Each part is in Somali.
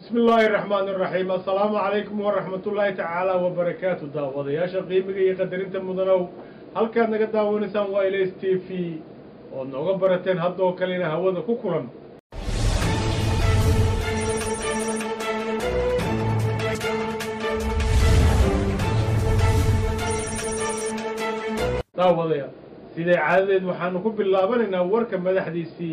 bismi illaahi raxmaani raxiim assalaamu calaykum waraxmatullaahi tacaala wabarakaatu daawadayaasha qiimiga iyo qadarinta mudanow halkaad naga daawanaysaan waa ilays t v ood nooga barateen haddoo kalena hawada ku kulan daawadayaal siday caadadeed waxaanu ku bilaabanaynaa warka madaxdiisii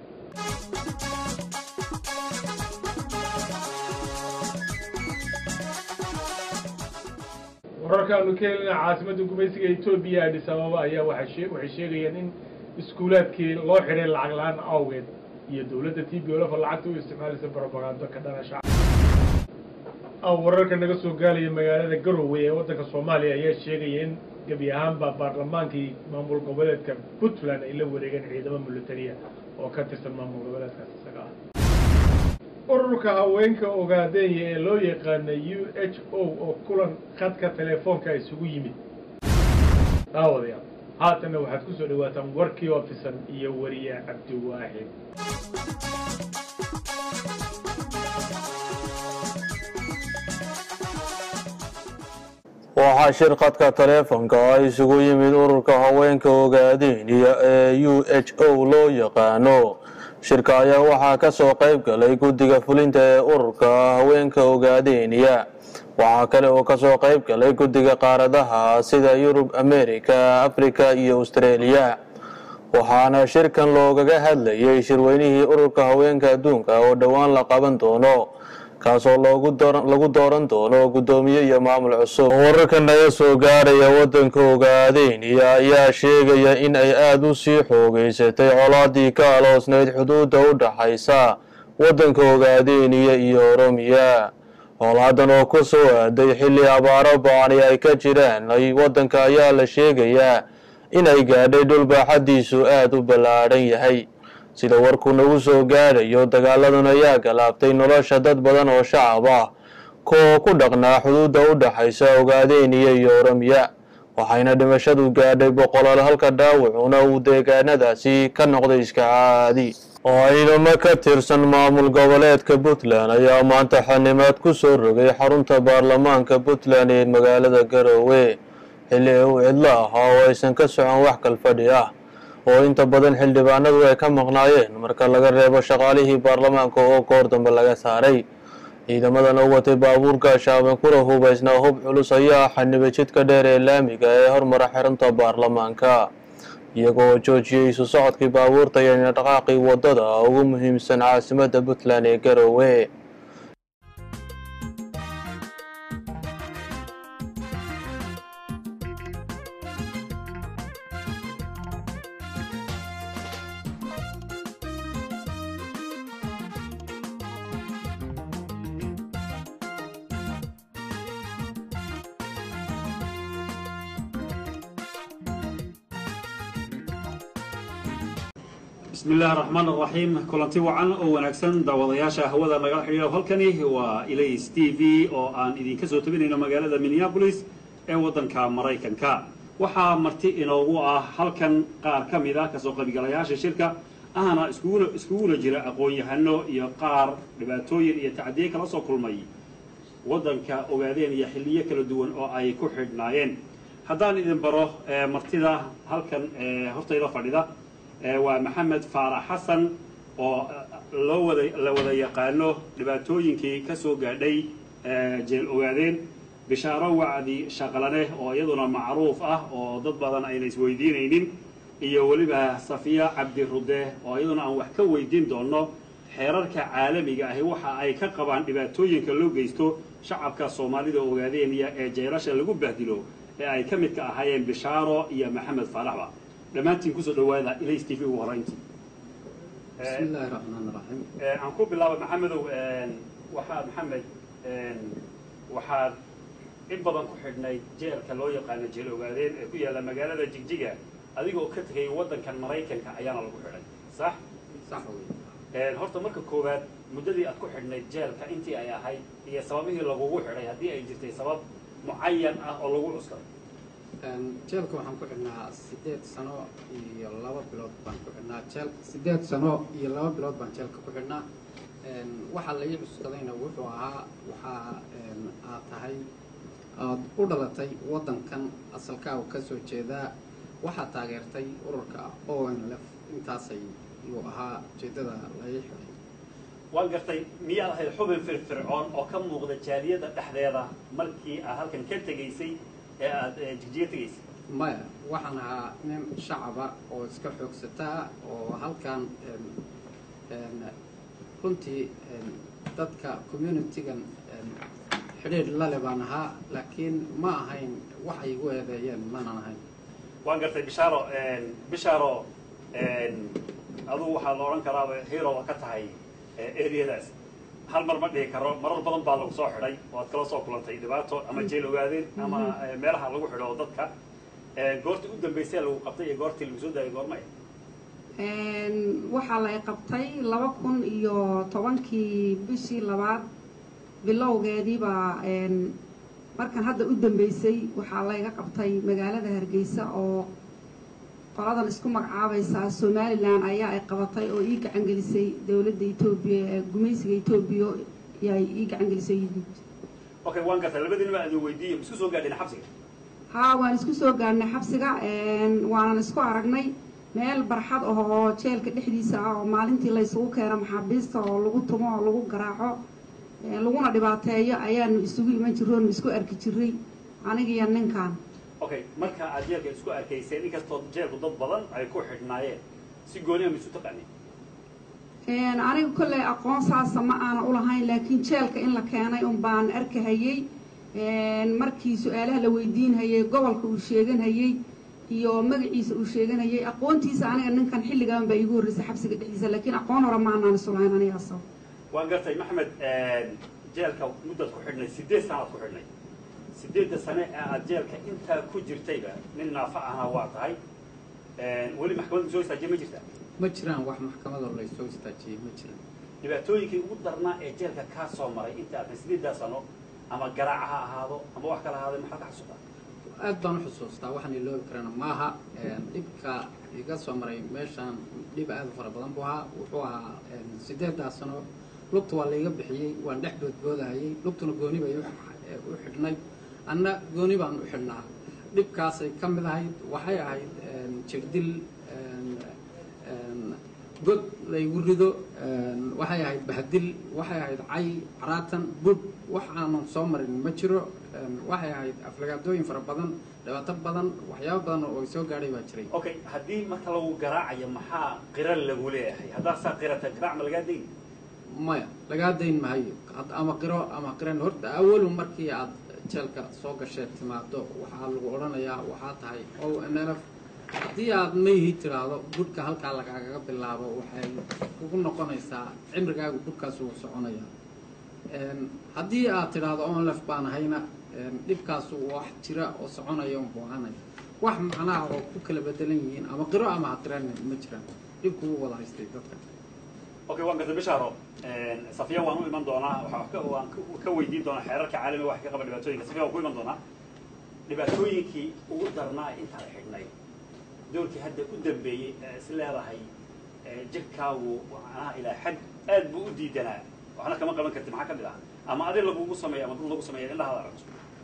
wararkaanu ka helina caasimadda gumaysiga etoobiya adhis ababa ayaa waxay sheegayaan in iskuulaadkii loo xidhay lacag la-aan awgeed iyo dowladda t b olafa lacagta u isticmaalaysa barobagando ka dhana shacab wararka naga soo gaalaya magaalada garowe ee waddanka soomaaliya ayaa sheegaya in gebi ahaanba baarlamaankii maamul goboleedka puntland ay la wareegeen ciidamo militariya oo ka tirsan maamul goboleedkaas isaga ah ururka haweenka ogaadeenya ee loo yaqaana u h o oo kulan khadka telefoonka isugu yimid daawadayaal haatanna waxaad ku soo dhawaataan warkii oo fisan iyo wariye cabdiwaaxid waxaa shir khadka taleefonka ah isugu yimid ururka haweenka ogaadeeniya ee u h o loo yaqaano shirka ayaa waxaa ka soo qayb galay guddiga fulinta ee ururka haweenka ogaadeeniya waxaa kale oo kasoo qayb galay guddiga qaaradaha sida yurub america africa iyo australia waxaana shirkan loogaga hadlayay shirweynihii ururka haweenka adduunka oo dhowaan la qaban doono kaasoo lagu dooran doono guddoomiye iyo maamul cusub wararka naga soo gaaraya waddanka ogaadeeniya ayaa sheegaya in ay aada u sii xoogeysatay colaadii ka aloosnayd xuduudda u dhaxaysa waddanka ogaadeeniya iyo oromiya colaadan oo ku soo aaday xilli abaaro ba-ani ay ka jiraan waddanka ayaa la sheegayaa inay gaadhay dhul baaxaddiisu aada u ballaadhan yahay sida warkuu nagu soo gaadhayo dagaaladan ayaa galaabtay nolosha dad badan oo shacab ah kuoo ku dhaqnaa xuduudda u dhaxaysa ogaadeeniya iyo oromiya waxayna dhimashadu gaadhay boqolaal halka dhaawacuna uu deegaanadaasi ka noqday iska caadi oo ciidamo ka tirsan maamul goboleedka puntland ayaa maanta xanimaad ku soo rogay xarunta baarlamaanka puntland ee magaalada garoowe xilli uu cidlo ahaa oo aysan ka socon wax kalfadhi ah oo inta badan xildhibaanadu ay ka maqnaayeen marka laga reebo shaqaalihii baarlamaanka oo goor dambe laga saaray ciidamadan oo watay baabuurka shaaban kula hubaysnaa hub culus ayaa xanibay jidka dheer ee laamiga ee hormara xirunta baarlamaanka iyagoo joojiyey isu socodkii baabuurta iyo dhaqaaqii waddada ugu muhiimsan caasimadda puntland ee garoowe bismi illaahi raxmaan araxiim kulanti wacan oo wanaagsan daawadayaasha hawada nagala xidhiidho halkani waa ilays t v oo aan idinka soo tabinayno magaalada minneabolis ee waddanka maraykanka waxaa marti inoogu ah halkan qaar ka mid ah kasoo qaybgalayaasha shirka ahna iskuguna iskuguna jira aqoon-yahano iyo qaar dhibaatooyin iyo tacdiye kala soo kulmay waddanka ogaadeen iyo xilliyo kala duwan oo ay ku xidhnaayeen haddaan idin baro martida halkan hortayda fadhida waa maxamed faarax xasan oo loo wada la wada yaqaano dhibaatooyinkii ka soo gaadhay jeel ogaadeen bishaaro wacdi shaqlane oo iyaduna macruuf ah oo dad badan ayna isweydiinaynin iyo weliba safiya cabdi rude oo iyaduna aan wax ka weydiin doono xeerarka caalamiga ahi waxa ay ka qabaan dhibaatooyinka loo geysto shacabka soomaalida ogaadeeniya ee jeelasha lagu bahdilo ee ay ka midka ahaayeen bishaaro iyo maxamed faaraxba dhammaantiin kusoo dhawaada ilays t v ugu horayntii bismi illaahi raxmaan raxiim aan ku bilaaba maxamedow waxaad maxamed waxaad in badan ku xidhnay jeelka loo yaqaano jeel ogaadeen ee ku yaalla magaalada jigjiga adigoo ka tegay waddankan maraykanka ayaana lagu xidhay sax sax wey horta marka koowaad muddadii aad ku xidhnayd jeelka intii ay ahayd iyo sababihii lagugu xidhay haddii ay jirtay sabab mucayan ah oo lagu cuskay jeelka waxaan ku xidhnaa sideed sano iyo laba bilood baan ku xidhnaa jeel sideed sano iyo laba bilood baan jeelka ku xidhnaa waxaa la ii cuskadayna wuxuu ahaa waxaa aad tahay aad u dhalatay waddankan asalkaagu ka soo jeedaa waxaad taageertay ururka o n lf intaasay yuu ahaa ujeeddada la ii xiray waan gartay miyaad ahayd xubin firfircoon oo ka muuqda jaaliyadda dhexdeeda markii aad halkan ka tegaysay ee aada jigjiga tegaysay maya waxaan ahaa nin shacaba oo iska xoogsataa oo halkan runtii dadka communitigan xidhiidh lale baan ahaa laakiin ma ahayn wax ay igu eedeeyeen maanan ahayn waan gartay bishaaro bishaaro adugu waxaa la odhan karaaba heroa ka tahay eriyadaas hal mar ma dhihi karo marar badan baa lagu soo xidhay oo aad kala soo kulantay dhibaato ama jeel ogaadeen ama meelaha lagu xidho dadka goortii u dambaysay lagu qabtay iyo goortii lagu soo daayay goormay waxaa lay qabtay laba kun iyo tobankii bishii labaad bilowgeediibaa markan hadda u dambeysay waxaa layga qabtay magaalada hargeysa oo qoladan isku magacaabaysaa somalilan ayaa ay qabatay oo ii gacangelisay dowladda etoobiya ee gumaysiga etoobiya ay ii gacangelisay yuhuud okay waan gartay labadiinaba adin weydiiye ma isku soo gaadheen xabsiga haa waan isku soo gaarnay xabsiga waanan isku aragnay meel barxad ah oo jeelka dhexdiisa ah oo maalintii laysugu keeno maxaabiista oo lagu tumo oo lagu garaaco laguna dhibaateeyo ayaanu isugu iman jirro onu isku arki jiray anigiyo ninkan okay marka aad jeelka isku arkayseen inkastoo jeelku dad badan ay ku xidhnaayeen si gooniya ma isu taqaaneen aniga kolley aqoon saasa ma aana ulahayn laakiin jeelka in la keenay un baan arkahayey markii su-aalaha la weydiinhayay gobolka uu sheeganhayey iyo magaciisa uu sheeganayay aqoontiisa aniga ninkan xilligan baa iigu horreysay xabsiga dhexdiisa laakiin aqoon hore ma anaan isulahayn anigaas waan gartay maxamed jeelka muddaad ku xidhnay sideed sanaad ku xidhnay sideedda sane ee aad jeelka intaa ku jirtayba nin naafa ahna waa tahay weli maxkamadda soo istaajiye ma jirtaa ma jiraan wax maxkamadoo laysoo istaajiyey ma jiraan dhibaatooyinkii ugu darnaa ee jeelka kaa soo maray inta aadna sideeddaa sano ama garaaca ha ahaado ama wax kala ahaado maxaad ka xasuutaa aad baan u xusuustaa waxaan iloobi karana maaha dhibka iga soo maray meeshaan dhib aad u fara badan buu ahaa wuxuu ahaa sideeddaa sano lugta waa layga bixiyey waan dhex boodboodahayey lugtuna gooni bay u xidhnay anna gooni baan u xidhnaa dhibkaasay ka mid ahayd waxay ahayd jirdil god laygu rido waxay ahayd bahdil waxay ahayd cay caraatan bud wax aanan soo marin ma jiro waxay ahayd aflagaadooyin fara badan dhibaato badan waxyaabo badan oo soo gaadhay baa jiray okay haddii marka lagu garaacayo maxaa qira lagu leeyahay haddaad saa qirata garaac ma lagaa dayn maya lagaa dayn mahayo ama qiro ama qiran horta awalu markii aad jeelka soo gasheed timaado waxaa lagu odhanayaa waxaa tahay o n l f haddii aad mayhi tiraahdo gudhka halkaa lagaagaga bilaabo waxay kugu noqonaysaa cimrigaagu gudhkaas uu soconaya haddii aad tidhaahdo onlef baan ahayna dhibkaas wax jira oo soconaya un boohanaya wax macnaha oo ku kala bedelan yihiin ama qiro ama haqiraan ma jiraan dhibku u wada haystay dadka okay waan gartay bishaaro safiya waan u iman doonaa waxaa waan ka weydiin doonaa xeerarka caalamiga wax ka qaba dhibaatooyinka safiya waan ku iman doonaa dhibaatooyinkii ugu darnaa intaad xidhnay doorkii hadda u dambeeyey ee is leedahay jirkaagu macnaha ilaa xad aad buu u diidanaa waxna kama qaban karti maxaa ka mid ah ama adi lagugu sameeya ama dad lagu sameeya indhahaada aragto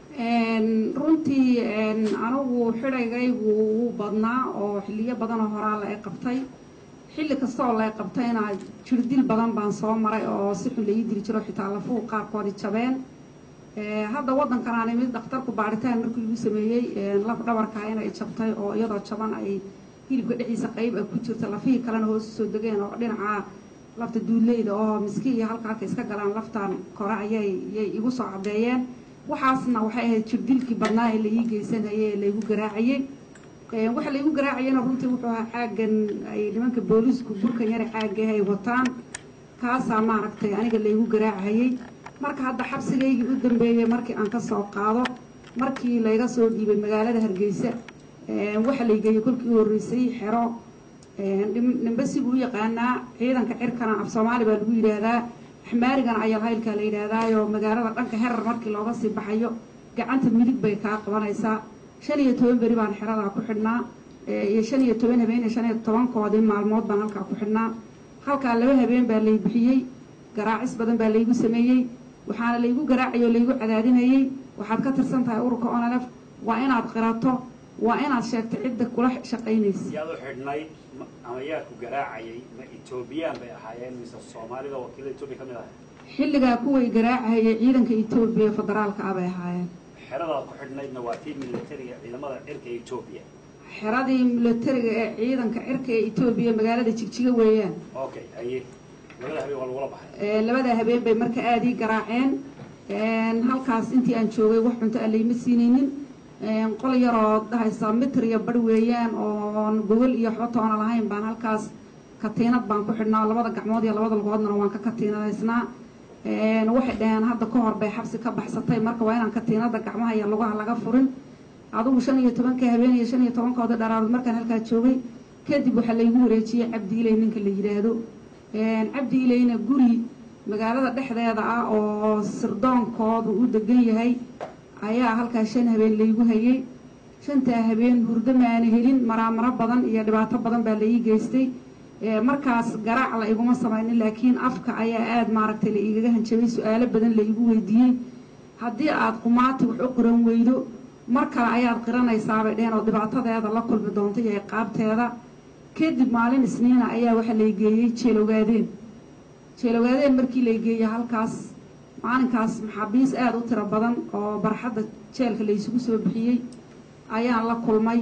runtii anigu xidhaygaygu wuu badnaa oo xilliyo badanoo horaa la qabtay xilli kastaoo la qabtayna jirdil badan baan soo maray oo si xun laii dili jiro xitaa lafuhu qaarkoodi jabeen hadda waddankan aan imid dhakhtarku baaritaan markii lagu sameeyey laf dhabarkaa inay jabtay oo iyadoo jaban ay hilibka dhexdiisa qayb ay ku jirta lafihii kalena hoos usoo degeen oo dhinaca lafta duuleyda oo miski iyo halka halka iska galaan laftan kore ayay yay igu soo caddeeyeen waxaasna waxay ahayd jirdilkii badnaa ee laii geysanayay ee laygu garaacayey waxa laygu garaacayana runtii wuxuu ahaa caagan ay nimanka booliisku burkan yare caagah ay wataan kaasaa maaragtay aniga laygu garaacayey marka hadda xabsigaygii u dambeeyey markii aan ka soo qaado markii layga soo dhiibay magaalada hargeysa waxa laygeeyey kolkii u horreysay xero nimbasigu u yaqaanaa ciidanka cirkana af soomaali baa lagu yidhaahdaa axmaarigana ayalhaylkaa la yidhaahdaayo magaalada dhanka herar markii looga sii baxayo gacanta midig bay kaa qabanaysaa shan iyo toban beri baan xeradaa ku xidhnaa iyo shan iyo toban habeen iyo shan iyo tobankoodii maalmood baan halkaa ku xidhnaa halkaa laba habeen baa lay bixiyey garaacis badan baa laygu sameeyey waxaana laygu garaacayay oo laygu cadaadinayey waxaad ka tirsan tahay ururka onalef waa inaad qirato waa inaad sheegto cidda kula shaqaynaysa yaad u xidhnayd ma- ama yaa ku garaacayay ma etoobiyaan bay ahaayeen mise soomaalida wakiilada etoobiya ka mid ahay xilligaa kuway garaacahayay ciidanka etoobiya federaalka ah bay ahaayeen xeradaad ku xidhnaydna waa tii militariga ciidamada cirka etoobiya xeradii milatariga ee ciidanka cirka ee etoobiya magaalada jigjiga weeyaan okay haye labada habeen waa lagula baxay Ee, labada habeen bay marka aada ii garaaceen Een, halkaas intii aan joogay wax cunto ah layma siinaynin Een, qol yaroo dhahaysa mitir iyo bar weeyaan oon gogol iyo waxba toona lahayn baan halkaas katiinad baan ku xidhnaa labada gacmood iyo labada lugoodna waan ka katiinadaysnaa Een, waxay dhaheen hadda ka hor bay xabsi ka baxsatay marka waa inaan katiinada gacmaha iyo lugaha laga furin adigu shan iyo tobanka habeen iyo shan iyo tobankooda dharaarood markaan halkaa joogay kadib waxaa laygu wareejiyey cabdi ilay ninka la yidhaahdo Een, cabdi ilayna guri magaalada dhexdeeda ah oo sirdoonkoodu u degan yahay ayaa halkaa shan habeen laygu hayay shantaa habeen hurdo maana helin maraamaro badan iyo dhibaato badan baa la ii geystay Ee, markaas garaac la iguma samaynin laakiin afka ayaa aada maaragtay la igaga hanjabay su-aalo badan la igu weydiiyey haddii aad qumaati wax u qiran weydo mar kale ayaad qiranaysaabay dheheen oo dhibaatadeeda la kulmi doonta iyo ciqaabteeda kadib maalin isniina ayaa waxaa lay geeyey jeelogaadeen jeelogaadeen markii lay geeyey halkaas maalinkaas maxaabiis aada u tiro badan oo barxadda jeelka laysugu soo bixiyey ayaan la kulmay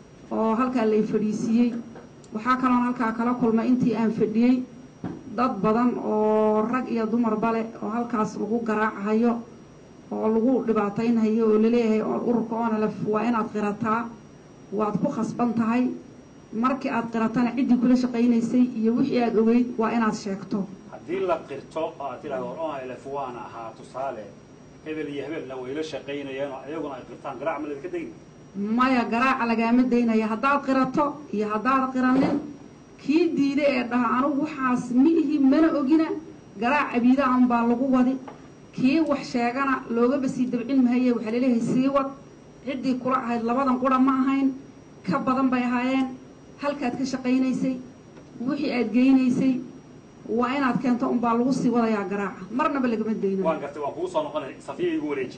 oo halkaa lay fadhiisiiyey waxaa kaloon halkaa kala kulmay intii aan fadhiyey dad badan oo rag iyo dumarba leh oo halkaas lagu garaacahayo oo lagu dhibaataynhayo oo laleeyahay oo ururka onalef waa inaad qirataa waad ku khasban tahay markii aad qiratana ciddii kula shaqaynaysay iyo wixii aad ogeyd waa inaad sheegto haddii la qirto oo aad tidhahdo onlf waana ahaa tusaale hebel iyo hebelna way la shaqaynayeen oo ayaguna ay qirtaan garaac ma ladinka degni maya garaaca lagaama daynaya haddaad qirato iyo haddaad qiranin kii diida ee dhaha anugu waxaas ma ihi mana ogina garaac abiida an baa lagu wadi kii wax sheegana loogaba sii dabcin mahaye waxaa laleeyahay sii wad ciddii kula ahayd labadan qura ma ahayn ka badan bay ahaayeen halkaad ka shaqaynaysay wixii aad geynaysay waa inaad keento unbaa lagu sii wadayaa garaaca marnaba lagama daynayo waan gartay waan kugu soo noqonay safiya igu wareeji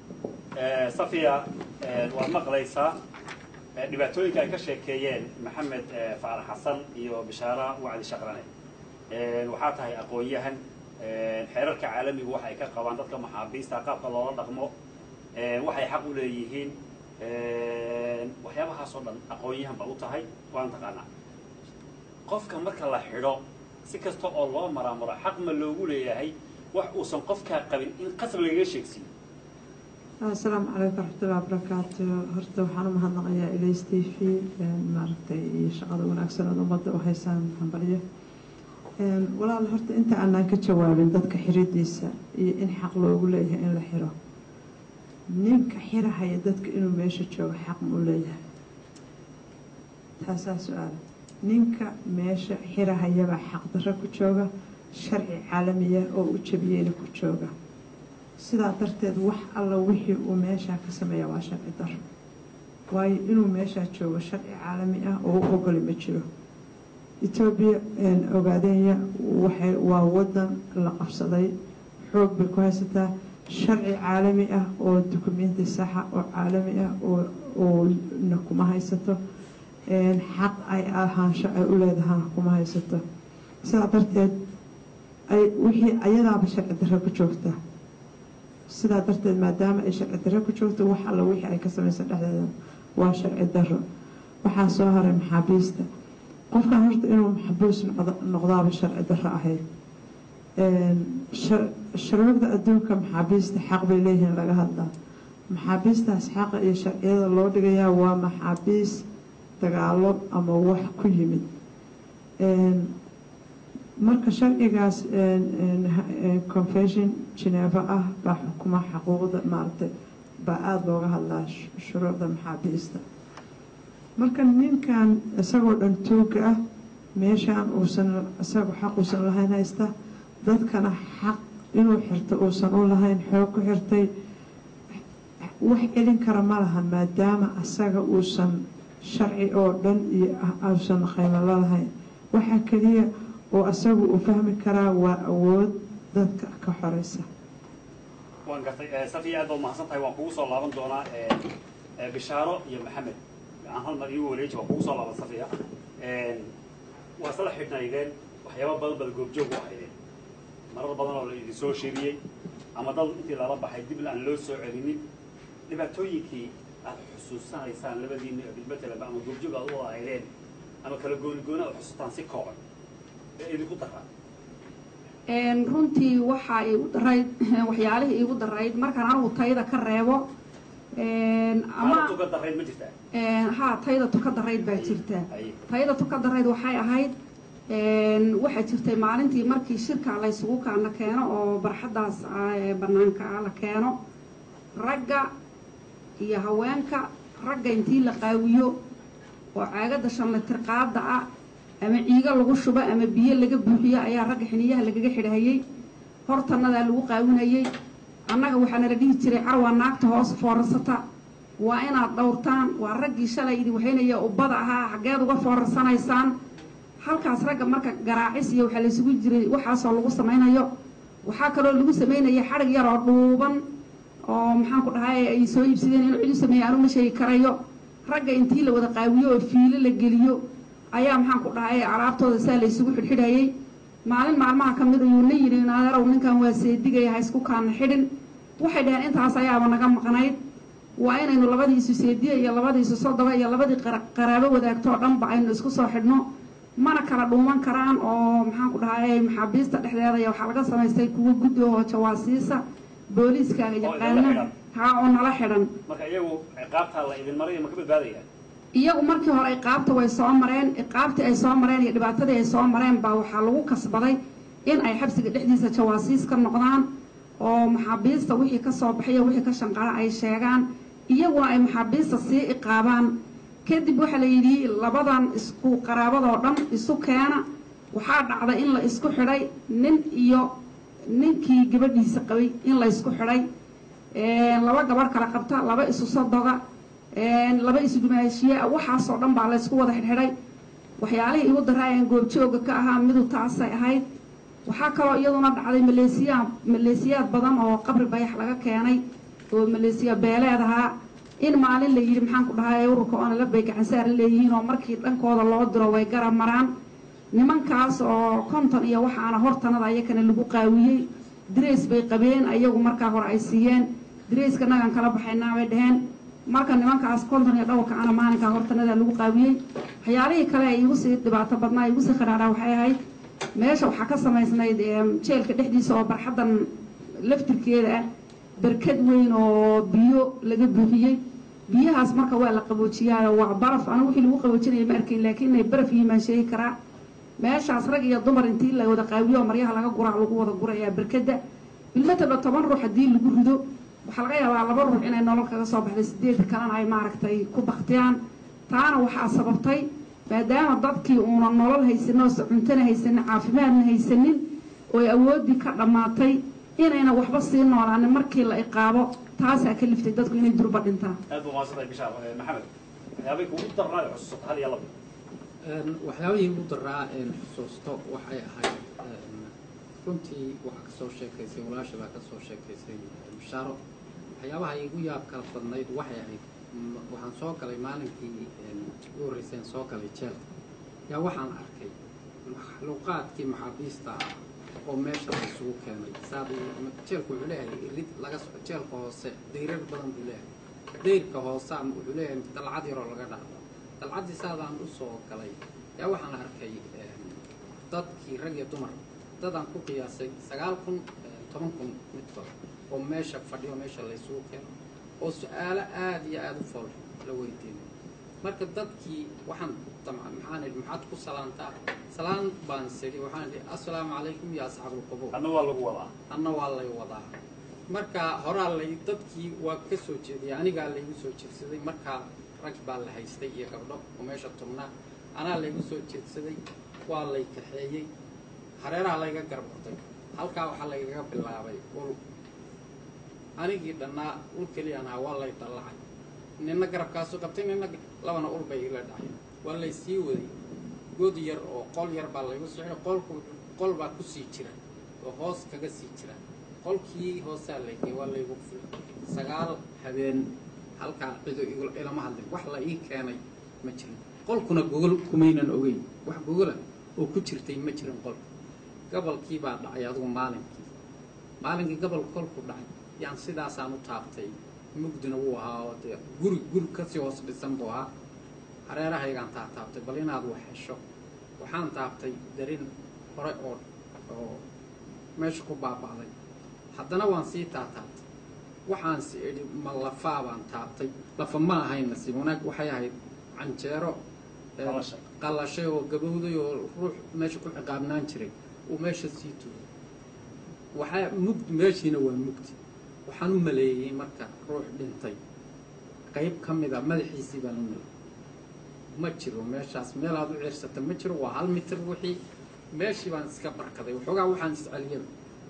Eh, safiya eh, waad maqlaysaa eh, dhibaatooyinka ay ka sheekeeyeen maxamed eh, faarax xasan iyo bishaara wacdi shaqrane Eh, waxaa tahay aqoon-yahan Eh, xeerarka caalamigu waxa ay ka qabaan dadka maxaabiista qaabka loola dhaqmo Eh, waxay xaq u leeyihiin Eh, waxyaabahaas oo dhan aqoon-yahan ba u tahay waan taqaanaa qofka marka la xidho si kasta oo loo maraamaro xaq ma loogu leeyahay wax uusan qofkaa qabin in qasab lagaga sheegsiiyo asalaamu calaykum waraxmatullahi wabarakaatu horta waxaan u mahadnaqayaa ilays t v maaragtay iyo shaqada wanaagsan ood ummadda u haysaan hambalyo walaal horta inta aanaan ka jawaabin dadka xiridiisa iyo in xaq loogu leeyahay in la xiro ninka xirahaya dadka inuu meesha joogo xaq ma u leeyahay taasaa su-aala ninka meesha xirahayabaa xaqdarro ku jooga sharci caalamiya oo u jabiyeyna ku jooga sidaa darteed wax alla wixii uu meeshaa ka sameeya waa sharci daro waayo inuu meeshaa joogo sharci caalami ah oo u ogoli ma jiro etoobiya ogaadenya waxay waa wadan la qabsaday xoog bay ku haysataa sharci caalami ah oo dukumenti saxa oo caalami ah oo na kuma haysato xaq ay ahaansho ay u leedahana kuma haysato sidaa darteed ay wixii ayadaaba sharci darro ku joogta sidaa darteed maadaama ay sharci darro ku joogto wax alla wixii ay ka samaysa dhexdeeda waa sharci darro waxaa soo haray maxaabiista qofkan horta inuu maxbuus noqdaaba sharci darro ahayd sharciyada adduunka maxaabiista xaq bay leeyihiin laga hadlaa maxaabiistaas xaqa iyo sharciyada loo dhigayaa waa maxaabiis dagaalo ama wax ku yimid marka sharcigaas confession geneva ah baa xukuma xaquuqda maaragtay baa aada looga hadlaa shuruucda maxaabiista marka ninkan isagoo dhan tuuga ah meeshaan uusan isagoo xaq uusan lahayn haysta dadkana xaq inuu xirto uusan u lahayn xoog ku xirtay wax celin kara ma laha maadaama asaga uusan sharci oo dhan iyo uusan qaymo la lahayn waxaa keliya oo asagu uu fahmi karaa waa awood dadka ka xoreysa waan gartay safiya aad baad mahadsan tahay waan kugu soo laaban doonaa bishaaro iyo maxamed aan hal mar iigu wareeji waan kugu soo laaban safiya waa isla xidhnaydeen waxyaaba badan baad goobjoog u ahaydeen marar badan oo la idin soo sheegiyey ama dad intii lala baxay dibna aan loo soo celinin dhibaatooyinkii aad xusuusanaysaan labadiina bilmatelaba ama goobjoog aad u wada ahaydeen ama kala gooni gooni aad xusuustaan si kooban ee idinku daraa runtii waxaa igu darayd waxyaalihii iigu darayd markaan anigu tayda ka reebo ama tuga darayd ma jirtaa ha tayda tuka darayd baa jirta Haye. tayda tuka darayd waxay ahayd waxaa jirtay maalintii markii shirka laysugu kaana keeno oo barxaddaas ah ee banaanka ah la keeno ragga iyo haweenka ragga intii la qaawiyo oo caagada shanlitir qaada ah ama ciigo lagu shubo ama biyo laga buuxiyo ayaa ragga xiniyaha lagaga xidhahayey hortanadaa lagu qaawinayey annaga waxaa nala dhihi jiray carwaa naagta hoos foorarsata waa inaad dhowrtaan waa raggii shalay idi waxaynaya ubbada ahaa xaggeed uga foorarsanaysaan halkaas ragga marka garaacis iyo waxaa laysugu jiray waxaasoo lagu samaynayo waxaa kaloo lagu samaynaya xadhig yar oo dhuuban oo maxaan ku dhahay ay soo iibsadeen inuu cidu sameeya anu ma sheegi karayo ragga intii la wada qaawiyo oo fiilo la geliyo ayaa maxaan ku dhahay alaabtooda saa laysugu xidhxidhayay maalin maalmaha ka mid ayuu na yidhi naaderow ninkan waa seedigaya ha isku kaana xidhin waxay dhaheen intaas ayaaba naga maqnayd waa inaynu labadiisu seediya iyo labadiisu sodoba iyo labadii qara- qaraabo wadaagtoo dhanba aynu isku soo xidhno mana kala dhuuman karaan oo maxaan ku dhahay maxaabiista dhexdeeda iyo waxaa laga samaystay kuwo guddi oo jawaasiisa booliiskaaga idinla yaqaana xidhan. haa oo nala xidhan marka iyagu ciqaabtaa la idin maraya ma ka badbaadaya iyagu markii hore iqaabta way soo mareen iqaabtii ay soo mareen iyo dhibaatadii ay soo mareen baa waxaa lagu kasbaday in ay xabsiga dhexdiisa jawaasiis ka noqdaan oo maxaabiista wixii ka soo baxay iyo wixii ka shanqara ay sheegaan iyaguna ay maxaabiista sii iqaabaan kadib waxaa la yidhi labadan isku qaraabadoo dhan isu keena waxaa dhacday in la isku xidhay nin iyo ninkii gabadhiisa qabay in la isku xidhay laba gabarh kala qabta laba isu sodoga laba isu dumaashiye waxaasoo dhan baa la ysku wada xidhxidhay waxyaalihii igu daraayeen goobjooga ka ahaa midu taasay ahayd waxaa kaloo iyaduna dhacday maleesiyaa maleesiyaad badan oo qabri bayax laga keenay oo maleesiya beeleed ahaa in maalin la yidhi maxaan ku dhahay ururka oona bay gacansaar leeyihiin oo markii dhankooda loo diro way garab maraan nimankaas oo konton iyo waxaana hortanada ayakana lagu qaawiyey dirays bay qabeen ayagu markaa hore ay siiyeen dirayska nagan kala baxaynaa bay dheheen marka nimankaas konton iyo dhowrka ana maalinkaa hortanada lagu qaawiyey waxyaalihii kale ay igu sii dhibaato badnaa igu sii khadhaadhaa waxay ahayd meesha waxaa ka samaysnayd jeelka dhexdiisa oo barxaddan laftirkeeda ah barkad weyn oo biyo laga buuxiyey biyahaas marka waa la qaboojiyaayo waa baraf anigu wixii lagu qaboojinaya ma arkayn laakiin inay baraf yihiin baan sheegi karaa meeshaas rag iyo dumar intii la wada qaawiyo oo maryaha laga guraa lagu wada gurayaa barkadda bilmataba toban ruux haddii lagu rido waxaa laga yaabaa laba ruux inay nolol kaga soo baxday sideed kalena ay maaragtay ku baktiyaan taana waxaa sababtay maadaama dadkii uuna nolol haysanin oo cuntana haysanin caafimaadna haysanin oo ay awooddii ka dhammaatay inayna waxba sii noolaanin markii la iqaabo taasaa ka liftay dadku inay durba dhintaan aad buu mahadsantahay bishaar maxamed waxyaabay kugu darnaa xusuusata hal iyo laba waxyaabihii ugu daraa een xusuusto waxay ahayd runtii waxaa kasoo sheekaysay walaasha baa kasoo sheekaysay bishaaro waxyaabaha igu yaab kala badnayd waxay ahayd m- waxaan soo galay maalinkii ugu horreyseen soo galay jeelka yaa waxaan arkay maxluuqaadkii maxaabiista ah oo meesha la isugu keenay saad jeelku wuxuu leeyahay rid laga so jeelka hoose dayrar badan buu leeyahay dayrka hoose ama wuxuu leeyahay dalcad yaroo laga dhaafo dalcaddii saadaan u soo galay yaa waxaan arkay dadkii rag iyo dumar dadaan ku qiyaasay sagaal kun toban kun midkood oo meesha fadhiyo meesha laysugu keeno oo su-aalo aada iyo aada u fool la weydiinay marka dadkii waxaan damca maxaan idhi maxaad ku salaantaa salaan baan sidhi waxaan idhi assalaamu calaykum ya asxaabulqubuur adna waa lagu wadaa anna waa lay wadaa marka horaa lay dadkii waa ka soo jeediyay anigaa laygu soo jeedsaday markaa rag baa la haystay iyo gabdho oo meesha tubnaa anaa laygu soo jeedsaday waa lay kaxeeyey hareeraha layga garbartay halkaa waxaa laygaga bilaabay ul anigii dhannaa ul keliyaan ahaa waa lay dallacay nina garabkaasu qabtay nina labana ul bay ila dhacay waa lay sii waday god yar oo qol yar baa laygu socday qolku qol baa kusii jira oo hoos kaga sii jira qolkii hoosaa laygey waa laygu fulay sagaal habeen halkaa cido igu- ilama hadlin wax la ii keenay ma jirin qolkuna gogol kumaynan ogeyn wax gogola oo ku jirtay ma jirin qolka gabalkii baa dhacay adugu maalinkii maalinkii gabalka kolku dhacay yaan sidaasaan u taabtay mugdina wuu ahaa oo dee guri guri kasii hoos dhisan buu ahaa hareerahaygaan taataabtay bal inaad wax hesho waxaan taabtay darin hore oo oo meesha ku baaba'day haddana waan sii taataabtay waxaan si idhi ma lafaa baan taabtay lafa ma ahayn nasiib wanaag waxay ahayd canjeero ee, Qalashay. qalashay oo gabowday oo ruux meesha ku ciqaabnaan jiray uu meesha sii tuuray waxaa mugdi meeshiina waa mugdi waxaan u maleeyey marka ruux dhintay qayb ka mida madaxiisii baan u maleeyey ma jiro meeshaas meel aad u ciirsata ma jiro waa hal mitir wixii meeshii baan iska barkaday waxoogaa waxaan isceliyaba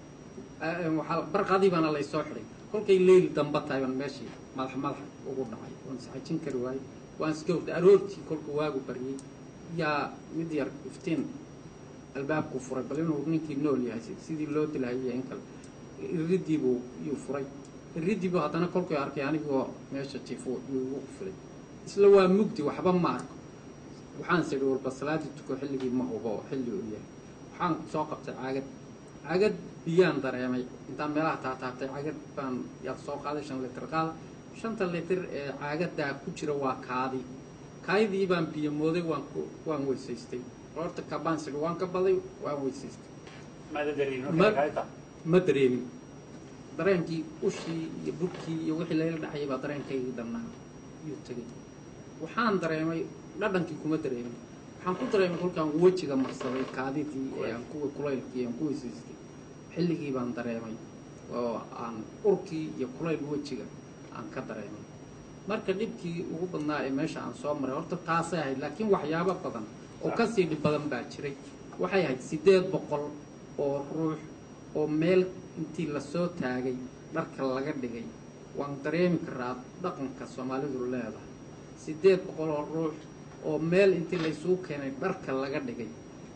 waxaa barqadii baana laysoo xidhay kolkay leyli damba tahay baan meeshii madax madaxa ugu dhacay waan isxajin kari waayey waan iska hurday aroortii kolku waagu baryey yaa mid yar iftiin albaabku furay bal inuu ninkii nool yahay si- sidii loo dilahayay in kale iridiibuu yuu furay iridiibuu haddana kolkuu arkay anigoo meesha jiifo yuu igu filay isla waa mugdi waxba ma arko waxaan sidhi warba salaadii tuko xilligii ma hubo xilli uu yahay waxaan soo qabtay caagad caagad biyaan dareemay intaan meelaha taataabtay caagad baan yaad soo qaaday shan litir qaada shanta litir ee caagadaa ku jira waa kaadi kaadidii baan biyo mooday waan ku waan weysaystay horta kabaan sidhi waan ka baday waan weysaystay maada dareemin Ma- markaa kaayta ma dareemin dareenkii ushii iyo burkii iyo wixii layla dhexayay baa dareenkaygii dhannaa yuu tegey waxaan dareemay dhadhankii kuma dareemin waxaan ku dareemay kolkaan wejiga marsaday kaadidii ee aan kuwa kulaylkii aan ku weysaystay xilligii baan dareemay oo aan urkii iyo kulayl wejiga aan ka dareemay marka dhibkii ugu badnaa ee meesha aan soo maray horta taasay ahayd laakiin waxyaabo badan oo kasii dhib badan baa jiray waxay ahayd siddeed boqol oo ruux oo meel intii lasoo taagay dharka laga dhigay waan dareemi karaa dhaqanka soomaalidu leedahay siddeed boqol oo ruux oo meel intii laysugu keenay dharka laga dhigay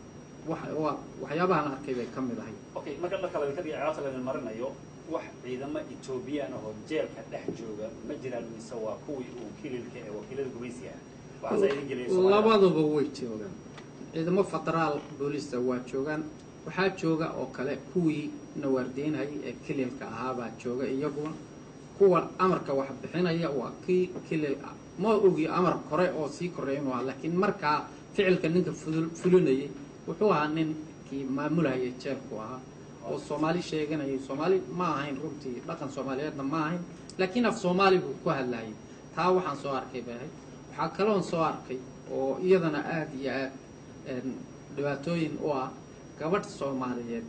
wax- waa- waxyaabahan arkay bay ka mid ahay okay marka dharka laga dhiga ciyaarta laga marinayo wax ciidamo etoobiyaan ahoo jeelka dhex jooga ma jiraan mise waa kuwii uu kililka ee wakiilada gumaysiga ah waxaase idin geliyay Soomaalida. labaduba way joogaan ciidamo federaal booliista waa joogaan waxaa jooga oo kale kuwii nawaardeynayay ee kililka ahaabaa jooga iyaguna kuwa amarka wax bixinaya waa kii kilil ah ma ogi amar kore oo sii koreeya inuu ahaa laakiin markaa ficilka ninka fudul- fulinayay wuxuu ahaa ninkii maamulhayay jeelku ahaa oo soomaali sheeganayay soomaali ma ahayn runtii dhaqan soomaaliyeedna ma ahayn laakiin af soomaali buu ku hadlayay taa waxaan soo arkay bay ahayd waxaa kaloon soo arkay oo iyadana aada iyo aad een, dhibaatooyin u ah gabadh soomaaliyeed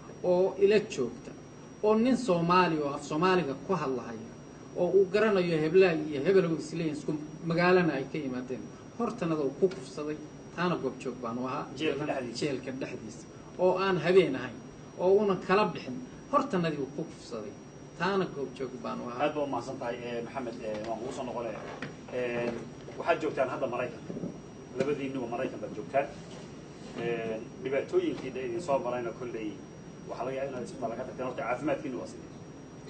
oo ila joogta oo nin soomaali oo af soomaaliga ku hadlahaya oo uu garanayo heblaha iyo hebelow isleeyihin isku magaalana ay ka yimaadeen hortanada uu ku kufsaday taana goobjoog baan u ahaa Jeelka dhexdiisa. jeelka dhexdiisa oo aan habeen ahayn oo unan kala bixin hortanadii uu ku kufsaday taana goobjoog baan u ahaa aad baa umahadsan tahay eh, maxamed eh, waan kugu soo noqonaya Eh, waxaad joogtaan hadda maraykanka labadiinuba maraykan baad joogtaan Eh, dhibaatooyinkii dha idin soo marayna kolley waxaa laga yaaba inaad isbitaal ka tagteen horta caafimaadkiina waa sidee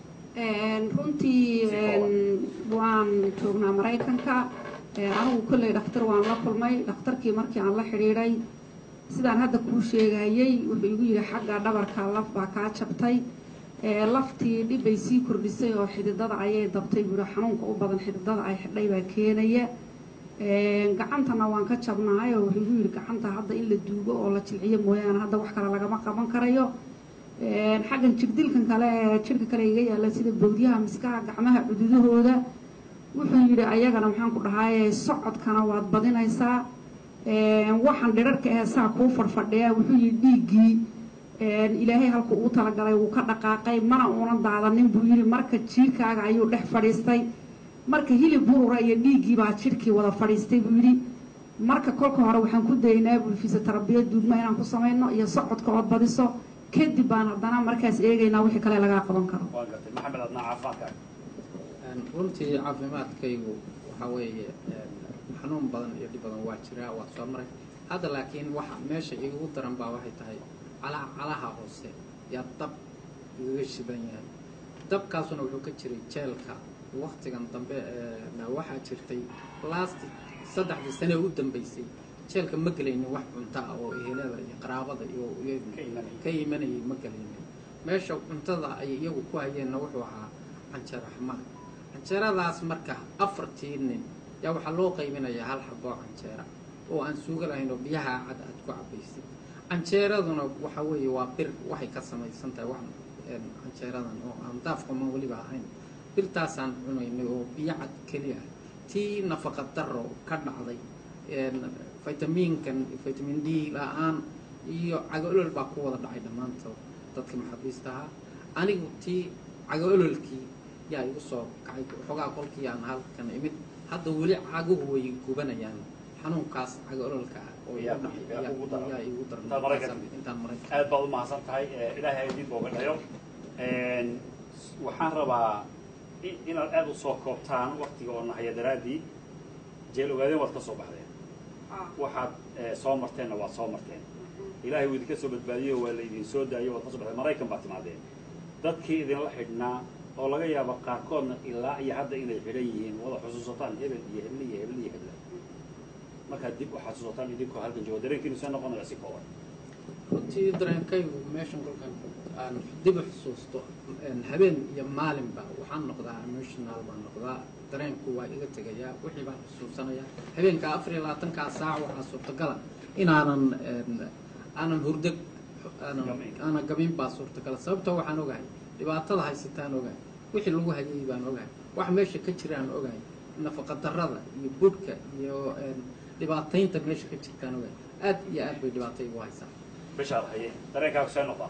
Een, runtii een, waan joognaa maraykanka Een, anigu kolley dhakhtar waan la kulmay dhakhtarkii markii aan la xidhiidhay sidaan hadda kuu sheegayey wuxuu igu yidhi xagga dhabarka laf baa kaa jabtay Ee, laftii dhib bay sii kordhisay oo xididada ayay dabtay buuri xanuunka u badan xididada ay xidhay baa keenaya Een, gacantana waan ka jabnahay oo wuxuu igu yidhi gacanta hadda in la duugo oo la jilciyo mooyaane hadda wax kale lagama qaban karayo Een, xaggan jirdilkan kale ee jirka kale iga yaalla sida bowdyaha miskaha gacmaha cududahooda wuxuu yidhi ayagana maxaan ku dhahaye socodkana waad badinaysaa Een, waxaan dhirarka ee saa kuu fadhfadhiya wuxuu yidhi dhiiggii een, ilaahay halku uu talagalay wuu ka dhaqaaqay mana uunan daadanin buu yidhi marka jiirkaaga ayuu dhex fadhiistay marka hilib burura iyo dhiiggii baa jirkii wada fadhiistay buu yidhi marka kolka hore waxaan ku daynaa buu fisiotherabiya duugma inaan ku samayno iyo socodka ood badiso kadib baan haddana markaas eegaynaa wixii kale lagaa qaban karo waan gartay maxamed adnaa caafimaadkaaga Een, runtii caafimaadkaygu waxaa weeye een, xanuun badan iyo dhib badan waa jiraa waa soo maray hadda laakiin waxa meesha igu daran baa waxay tahay cala calaha hoose yaa dab igaga shidan yahay dabkaasuna wuxuu ka jiray jeelka waktigan dambe ee waxaa jirtay last saddexdii sane u dambeysay jeelka ma gelaynin wax cunto ah oo ehelada iyo qaraabada iyo ka imanayay ma gelaynin meesha cuntada ay iyagu ku hayeenna wuxuu ahaa canjeer axmaar canjeeradaas marka afartii nin yaa waxaa loo qaybinayaa hal xaboo canjeera oo aan suuga lahayn oo biyaha cad aad ku cabaysid canjeeraduna waxa weeye waa bir waxay ka samaysan tahay wax canjeeradan oo aan daafkaman weliba ahayn birtaasaan cunaynay oo biyo cad keliya tii nafaqa daro ka dhacday vitamiinkan vitamin d la-aan iyo cago-olol baa ku wada dhacay dhammaantood dadka maxaabiista ahaa anigu tii cago-ololkii yaa igu soo kacay xoogaa kolkii aan halkan imid hadda weli caguhu way gubanayaan xanuunkaas cago-ololka ah oo igu dhacay yaa igu daran intaan maraykan aad baad u mahadsan tahay ilaahay idin booga dhayo waxaan rabaa inaad aada u soo koobtaan waktiga oo nahaya daraaddii jeel ogaadeen waad ka soo baxdeen waxaad soo marteenna waad soo marteen ilaahay uu idinka soo badbaadiyo waa la idin soo daayo waad ka so baxdeen maraykan baad timaadeen dadkii idinla xidhnaa oo laga yaabo qaarkoodna ilaa iyo hadda inay xidhan yihiin wada xusuusataan hebel iyo hebel iyo hebel iyo hebel markaad dib u xasuusataan idinkoo halkan joogo dareenkiinu see noqonaya si kooban runtii dareenkaygu meeshan kolkan aan dib u xusuusto habeen iyo maalinba waxaan noqdaa emotional baan noqdaa dareenku waa iga tegayaa wixii baan xusuusanaya habeenkaa afar iyo labaatankaa saac waxaa suurtagala inaanan aanan hurdo aanan aanan gamin baa suurtagala sababtoo waxaan ogahay dhibaatada haysataan ogahay wixii lagu hayay baan ogahay wax meesha ka jiraan ogahay nafaqa darada iyo budhka iyo dhibaataynta meesha ka jirtaan ogahay aad iyo aad bay dhibaata igu haysaa bishaad haye dareenkaagu see noqdaa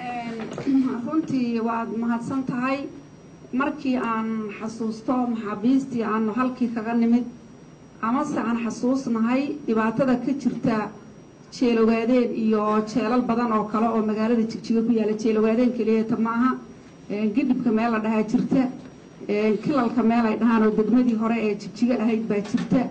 runtii waad mahadsan tahay markii aan xasuusto maxaabiistii aanu halkii kaga nimid amase aan xasuusnahay dhibaatada ka jirta jeelogaadeen iyo jeelal badan oo kale oo magaalada jigjiga ku yaalla jeelogaadeen keliyata maaha gidhibka meel la dhahaa jirta kilalka meel ay dhahaan oo degmadii hore ee jigjiga ahayd baa jirta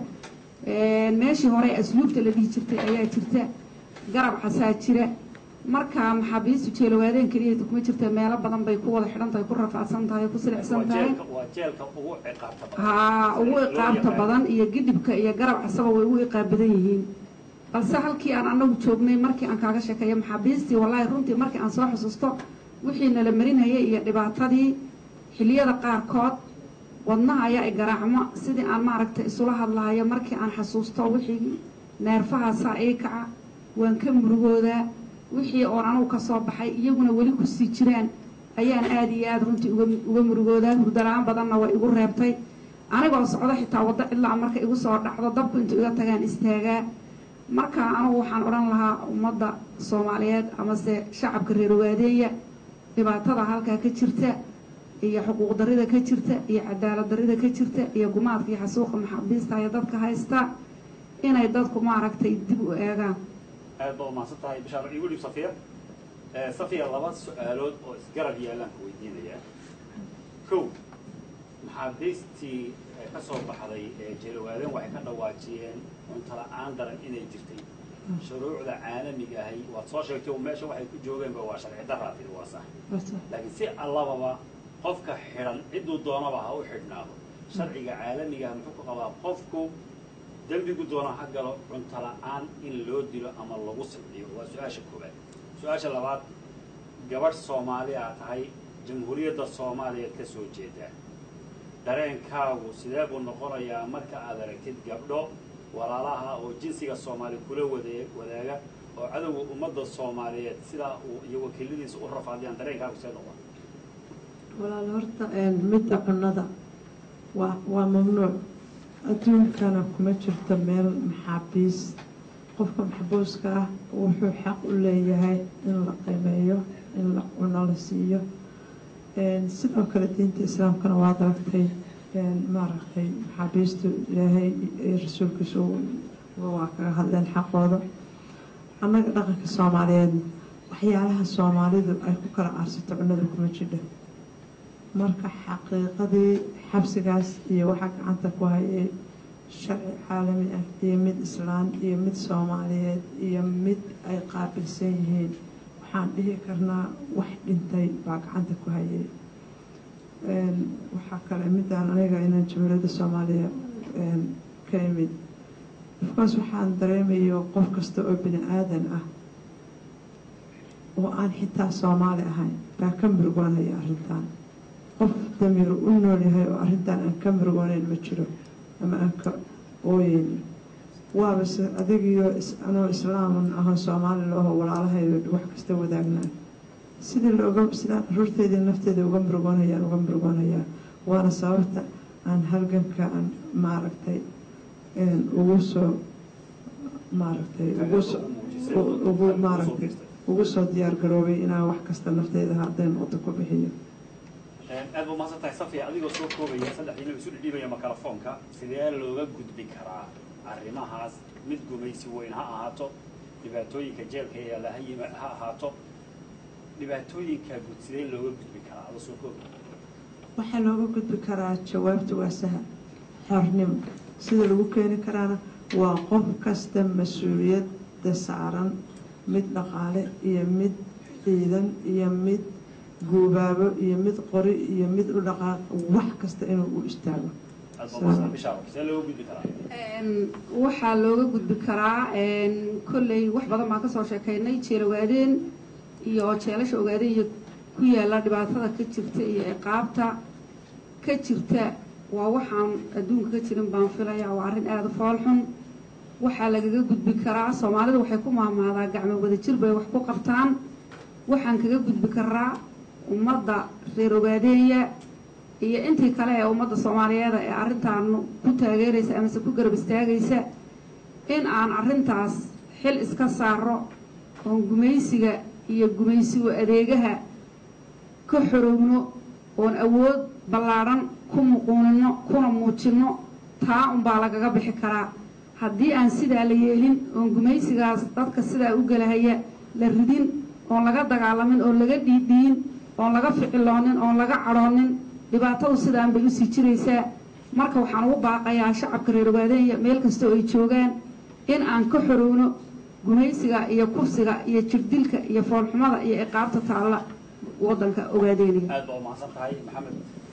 meeshii hore asluubta la dhihi jirtay ayaa jirta garab xasaa jira marka maxaabiistu jeelogaadeen keliyata kuma jirta meelo badan bay ku wada xidhan tahay ku rafaadsan tahay ku silicsan tahay waa jeelka ugu ciqaabta badan haa ugu iqaabta badan iyo gidhibka iyo garab casaba way ugu iqaab badan yihiin balse halkii aan anagu joognay markii aan kaaga sheekeeyo maxaabiistii wallaahi runtii markii aan soo xusuusto wixii nala marinhayay iyo dhibaatadii xiliyada qaarkood wadnaha ayaa i garaacmo sidii aan maaragtay isula hadlahayo markii aan xasuusto wixii neerfahaasaa ii kaca waan ka murugoodaa wixii oon anugu ka soo baxay iyaguna weli kusii jiraan ayaan aada iyo aada runtii uga uga murugoodaa hurdala-aan badanna way igu reebtay anigoo socdo xitaa waddo cidlaa marka igu soo dhacdo dabku intuu iga tagaan istaagaa marka anugu waxaan odhan lahaa ummadda soomaaliyeed amase shacabka reer ogaadeeya dhibaatada halkaa ka jirta iyo xuquuq darida ka jirta iyo cadaalad darida ka jirta iyo gumaadka iyo xasuuqa maxaabiista iyo dadka haysta inay dadku maaragtay dib u eegaan aad baad umahadsan tahay bishaar igu dhib safiya safiya laba su-aalood oo isgarab yaalaan ku weydiinayaa kow maxaabiistii ka soo baxday ee jeelowaaden waxay ka dhawaajiyeen cunto la-aan daran inay jirtay shuruucda caalamiga ahay waad soo sheegtay meesha waxay ku joogeenba waa sharci daraa tiri waa sax laakiin si allababa qofka xidhan cidduu doonaba ha u xidhnaado sharciga caalamigaah muxuu ku qabaa qofku dembigu doona ha galo cunto la-aan in loo dilo ama lagu sibciyo waa su-aasha koowaad su-aasha labaad gabadh soomaaliya tahay jamhuuriyadda soomaaliyeed ka soo jeedaa dareenkaagu sidee buu noqonayaa marka aad aragtid gabdho walaalaha oo jinsiga soomaali kula wade wadaaga oo cadowga ummadda soomaaliyeed sidaa uu iyo wakiiladiisa u rafaadiyaan dareenkaagu see noqon walaal horta midda cunnada waa waa mamnuuc adduunkana kuma jirto meel maxaabiis qofka maxbuuska ah wuxuu xaq u leeyahay in la qiimeeyo in la cuno la siiyo sidoo kale diinta islaamkana waad aragtay maaragtay maxaabiistu ilaahay iyo rasuulkiisu waa kaga hadleen xaqooda annaga dhaqanka soomaaliyeed waxyaalaha soomaalidu ay ku kala aarsato cunnada kuma jidho marka xaqiiqadii xabsigaas iyo waxaa gacanta ku hayay sharci caalami ah iyo mid islaan iyo mid soomaaliyeed iyo mid ay qaabilsan yihiin waxaan dhihi karnaa wax dhintay baa gacanta ku hayay waxaa kale midaan aniga inaan jamhuuriyadda soomaaliya ka imid ofcourse waxaan dareemayo qof kasta oo bini aadan ah oo aan xitaa soomaali ahayn baa ka murugoonaya arrintan qof damiir u nool yahay oo arrintan aan ka murugoonayn ma jiro ama aan ka ooyeynin waaba se adigiyo anoo islaaman ahoo soomaali looho walaalahayo wax kasta wadaagnaan sidii looga sidaan caruurteedii nafteeda uga murugoonayaan uga murugoonayaa waana sababta aan halganka aan maaragtay ugu soo maaragtay ugu maaragtay ugu soo diyaar garoobay inaan wax kasta nafteeda hadday noqdo ku bixiyo aad ba umahadsan tahay safiya adigoo soo koobaya saddexdiina isu dhidhiibaya makarafoonka sidee looga gudbi karaa arrimahaas mid gumaysi weyn ha ahaato dhibaatooyinka jeelka yaalla ha yima ha ahaato dhibaatooyinka guud sidee looga gudbi karaa adoo soo koobaya waxaa looga gudbi karaa jawaabta waa sahal xornimo sida lagu keeni karaana waa qof kasta mas-uuliyadda saaran mid dhaqaale iyo mid ciidan iyo mid guubaabo iyo mid qori iyo mid u dhaqaaq wax kasta inuu u istaago aad ba umahadsan bishaaro sidee looga gudbi karaa waxaa looga gudbi karaa kolley wax badan baan kasoo sheekaynay jeel ogaadeen iyo jeelasha ogaadeen iyo ku yaalla dhibaatada ka jirta iyo ciqaabta ka jirta waa waxaan adduunka ka jirin baan filaya waa arrin aada u foolxun waxaa lagaga gudbi karaa soomaalida waxay ku maamaadaa gacmo wadajir bay wax ku qabtaan waxaan kaga gudbi karaa ummadda reer ogaadeeya iyo intii kale ee ummadda soomaaliyeeda ee arrintaan ku taageeraysa amase ku garab istaagaysa in aan arrintaas xil iska saaro oon gumaysiga iyo gumaysigu adeegaha ka xorowno oon awood ballaadhan ku muquunino kuna muujinno taa unbaa lagaga bixi karaa haddii aan sidaa la yeelin oon gumaysigaas dadka sidaa u gelahaya la ridin oon laga dagaalamin oon laga dhiidhiyin oon laga ficiloonin oon laga cadhoonin dhibaatadu sidaan bay usii jiraysaa marka waxaan ugu baaqayaa shacabka reer ogaadeenya meel kastoo ay joogaan in aan ka xorowno gumaysiga iyo kufsiga iyo jirdilka iyo foolxumada iyo ciqaabta taalla waddanka ogaadeynaya aad ba umahadsan tahay maxamed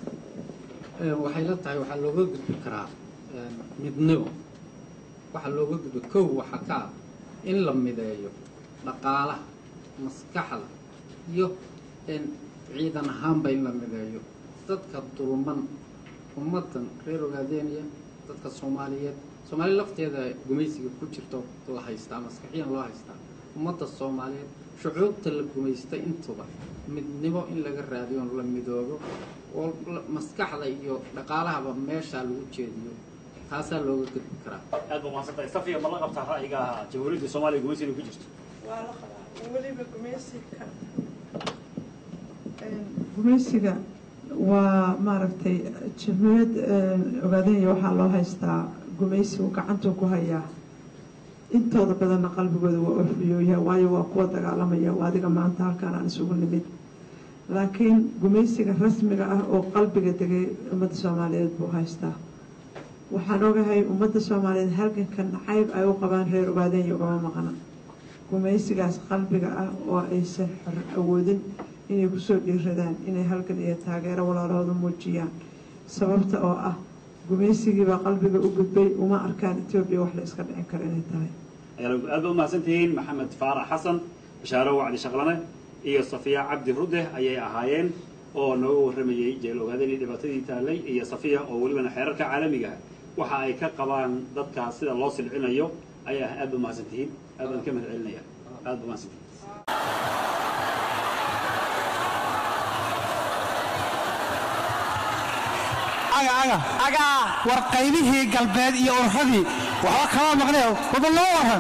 waxay la tahay waxaa looga gudbi karaa midnimo waxaa looga gudbi kow waxaa ka ah in la mideeyo dhaqaalaha maskaxda iyo ciidan ahaanba in la mideeyo dadka dulman ummaddan reer ogaadeeniya dadka soomaaliyeed soomaaliya lafteeda gumaysiga ku jirto la haystaa maskaxiyan loo haystaa ummadda soomaaliyeed shucuubta la gumaystay intuba midnimo in laga raadiyo on la midoobo oo maskaxda iyo dhaqaalahaba meeshaa lagu jeediyo taasaa looga gudbi karaa aad ba umahadsan tahay safiya ma la qabtaa ra'yiga jamhuuriyadda soomaaliya gumaysiga ku jirto waa la qabaa weliba gumaysiga gumaysiga waa maaragtay jamhuuriyad ogaadanya waxaa loo haystaa gumaysigu gacantuu ku hayaa intooda badanna qalbigooda waa orfiyooyaha waayo waa kuwa dagaalamaya waa adiga maanta halkaan aan isugu nimid laakiin gumaysiga rasmiga ah oo qalbiga degay ummadda soomaaliyeed buu haystaa waxaan ogahay ummadda soomaaliyeed halganka nacayb ay u qabaan reer ogaadenya ugama maqna gumaysigaas qalbiga ah oo aysan xor awoodin inay kusoo dhiiradaan inay halgan iyo taageero walaalahooda muujiyaan sababta oo ah gumaysigiibaa qalbiga u gudbay uma arkaan etoobiya wax la iska dhicin karo inay tahay aad ba umahadsan tihiin maxamed faarax xasan bashaaro wacdi shaqlane iyo safiya cabdi rudeh ayay ahaayeen oo nooga warramayey jeel ogaadeen iyo dhibaatadii taallay iyo safiya oo welibana xeerarka caalamiga waxa ay ka qabaan dadkaas sida loo silcinayo ayaa aad ba umahadsan tihiin aad baan ka mahad celinaya aad ba umahadsan tihiin war qaybihii galbeed iyo urradii waxba kama maqnee waba loo waran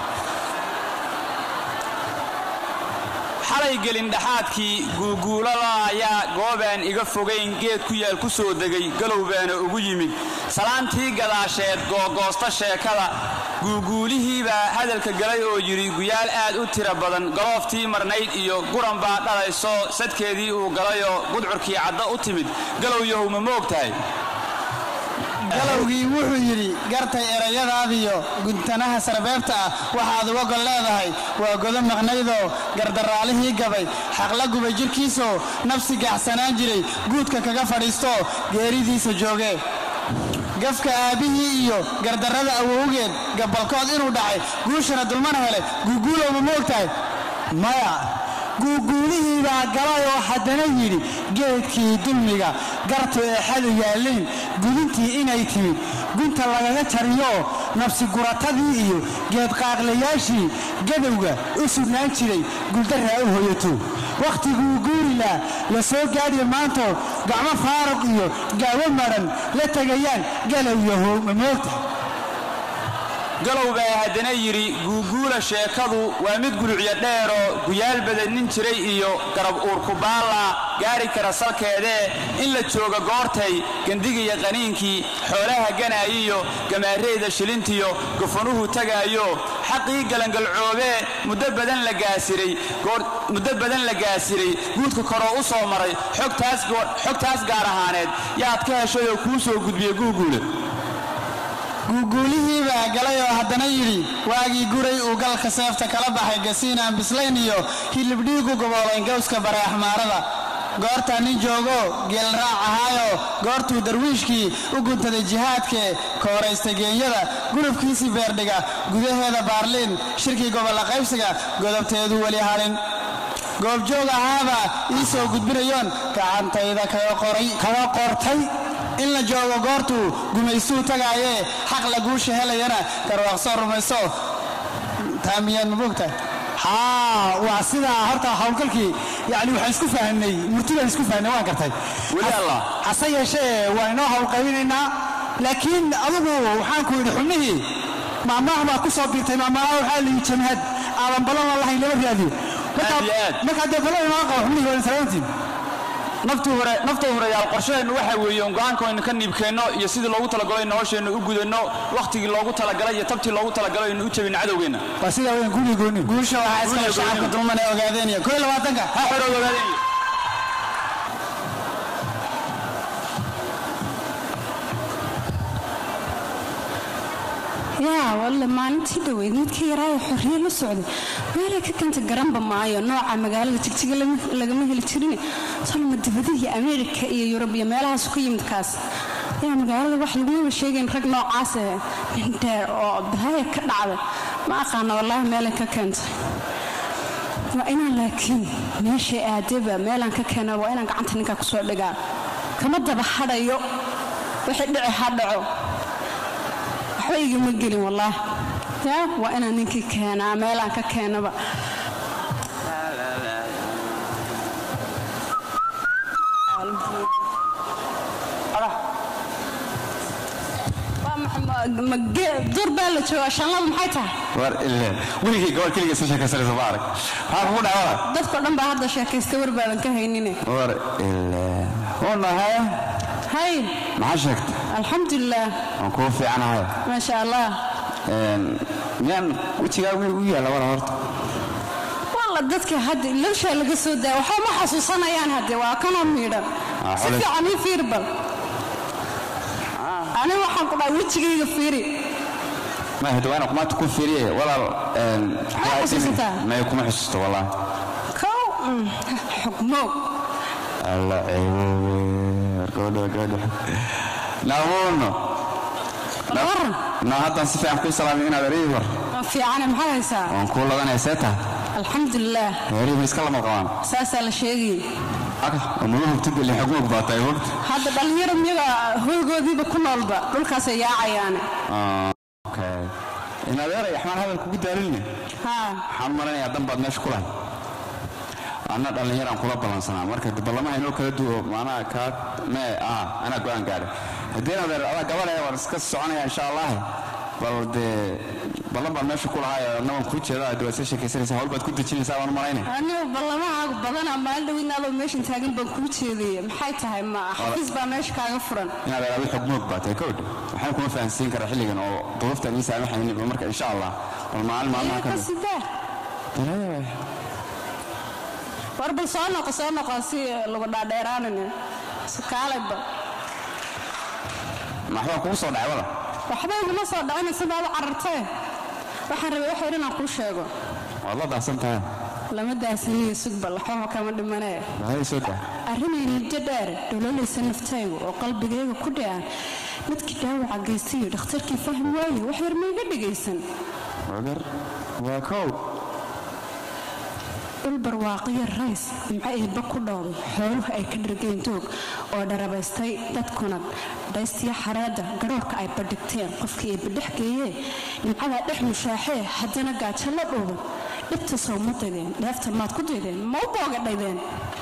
xalay gelin dhexaadkii guuguulada ayaa goobaan iga fogayn geed ku yaal ku soo degay galowbaana ugu yimid salaantii gadaasheed googoosta sheekada guuguulihiibaa hadalka galay oo yidhi guyaal aad u tira badan galooftii marnayd iyo guran baa dhalayso sadkeedii uu galayoo gudcurkii cadda u timid galowyahow ma moog tahay galowgii wuxuu yidhi gartay erayadaadiyo guntanaha sarbeebta ah waxaad uga gol leedahay waa godo maqnaydoo gardaraalihii gabay xaqla gubay jidhkiisoo nafsi gaxsanaan jiray guudka kaga fadhiistoo geeridiisa joogee gafka aabbihii iyo gardarrada awowgeed gabalkood inuu dhacay guushana dulmana helay guuguulowma ma ogtahay maya guuguulihii baa galay oo haddana yidhi geedkii dulmiga gartu eexadu yaalleen gudintii inay timid gunta lagaga jariyo nafsi guratadii iyo geedqaaqlayaashii gadowga u sugnaan jiray guldarraa u hoyato wakhtiguu guurilaa la soo gaadhiya maantoo gacmo faaruq iyo gaawo madhan la tegayaan galow yahow ma moogta galow baa haddana yidhi guuguula sheekadu waa mid gulucyo dheeroo guyaal badanin jiray iyo garab uurkubaalla gaari kara salkeedee in la jooga goortay gandigiyo qaniinkii xoolaha ganaayiyo gamaareeda shilintiyo gufanuhu tagaayo xaqii galangalcoobee muddo badan la gaasiray muddo badan la gaasiray guudka koroo u soo maray xogtaas gaar ahaaneed yaad ka heshayoo kuu soo gudbiya guuguule guuguulihii baa galay oo haddana yidhi waagii guray uu galka seefta kala baxay gasiin aan bislayn iyo hilibdhiigu goboolayn gawska bareexmaarada goortaa nin joogo geelraac ahaayoo goortuu darwiishkii u guntaday jihaadkee kooraystay geenyada gurubkiisii beerdhiga gudaheeda baarliin shirkii gobolla qaybsiga godobteedu weli hadhin goobjoog ahaabaa ii soo gudbinayoon gacantayda kaga qortay in la joogo goortuu gumaystuu tagaayee xaq la guusha helayana garwaaqsoo rumayso taa miyaad ma bogtahay haa waa sidaa horta howlgalkii yani waxaan isku fahnay murtidaan isku fahnay waan gartay hase yeeshee waan inoo howlqaybinaynaa laakiin adugu waxaan ku yidhi xubnihii maamaah baa ku soo biirtay maamaha waxaa la yidhi jamhad aadan ballan lahayn lama raadiyo markaa dee ballan inoo qabo xubnihii waa salaantiin nafta horeyaal qorshaheennu waxa weeye go'aanka aynu ka niibkeenno iyo sidii loogu talagalay nolosheennu u gudanno wakhtigii loogu talagalay iyo tabtii loogu talagalay aynu u jabinno cadowgeenna waa sidaa weyn guri gooni guusha waxaa iskale shacabka dulman ee ogaadeeniya koo labaatanka ha xorood ogaadeeniya yaa walle maalintii dhoweyd midka yaraayo xorriye la socday meelay ka keenta garanba maayo nooca magaalada jigjiga lagama heli jirin solma dibadihii ameerika iyo yurub iyo meelahaasu ka yimid kaas yaa magaalada wax lagumaba sheegayn rag noocaas eh mindheer oo bahaya ka dhacday ma aqaana wallaahi meelay ka keentay waa inaan laakiin meeshay aadeba meelaan ka keena waa inaan gacanta ninkaa kusoo dhigaa kama daba hadhayo wixii dhici ha dhaco waxba igama gelin wallaah yaa waa inaan ninkii keenaa meelaan ka keenaba dur baa la joogaa shanladu maxay tahay war ile weligii gobol keliga soo sheekaysanaysa ma arag maxaa kugu dhacay dadkao dhan baa hadda sheekaysta war baadan ka haynine war ile unahay hay maxaa sheegtay alxamdulilah waan kuu fiicanahay maasha allah miyaan wejigaagu miyuu u yaalla wala horta walla dadka hadda ilowshaa laga soo daaya waxba ma xasuusanayaan hadde waa kanoo miidhan si fiican ii fiir bal ani waxaan ku dhahay wejigayga fiiri ma hadawaana kumaanta ku fiiriye walaal xasuusataa maya kuma xusuusto wallahi kow xugmoog alla ceeboobe gabadha gabadha naamuuno waran na haddaan si fiican kuu salaamay inaad erayii war fiicane maxaad haysaa waan kuu ladanaya see tahay alxamdulilah heerii ma iska lama qabaan saasaa la sheegayay mada hubtid ilin xugmoog baatay hogta hadda dhallinyaro miyaga hoygoodiiba ku noolba dhulkaasay yaacayaane in adeeray axmaan hadal kugu daalinne waxaan u malanayaa dan baad meesha ku lahay anna dhallinyaraan kula ballansanaa marka ballamaha inoo kala duwo maanaha kaa mee ah anaa go'aan gaadhay haddii adeer adaa gabadhe waan iska soconaya insha allah bal dee ballan baan meesha ku lahay annagan kuu jeeda dee waad iska sheekaysanaysaa hawl baad ku dejinaysaa waan u malaynaya anigu ballamahaagu badanaa maalin dhowidna adoo meeshan taagan baan kuu jeedaya maxay tahay ma xafiis baa meesha kaaga furan inaad adu xogmoog baa tahay kowdh waxaan kuma fahansiin karaa xilligan oo duruuftaan ii saamaxaynin marka insha allah bal maalin maalmaha ka sidee war bal soo noqo soo noqo si lagu dhaadheeraanin kaalayba maxbaa kugu soo dhacay wada waxba iguma soo dhacina sidaad u carartee waxaan rabay wax yar inaan kuu sheego waad la daahsan tahay lama daasaniyo sugbal waxba kama dhimanee maxay soo daa arrinay muddo dheer dholoolaysa naftaygu oo qalbigayga ku dhacan midkii dhaawaca geystayo dhakhtarkii fahmi waaye wax yar ma iga dhegaysan wagar waa kow dhul barwaaqiyo rays nimco eebba ku dhooday xooluhu ay ka dhargeen doog oo dharabaystay dadkuna dhaystiyo xareedda garhoorka ay badhigteen qofkii eebba dhex geeyee nimcadaa dhex mushaaxee haddana gaajo la dhuuban dhibta sow ma daydeen dheefta maad ku daydeen ma u boogadhaydeen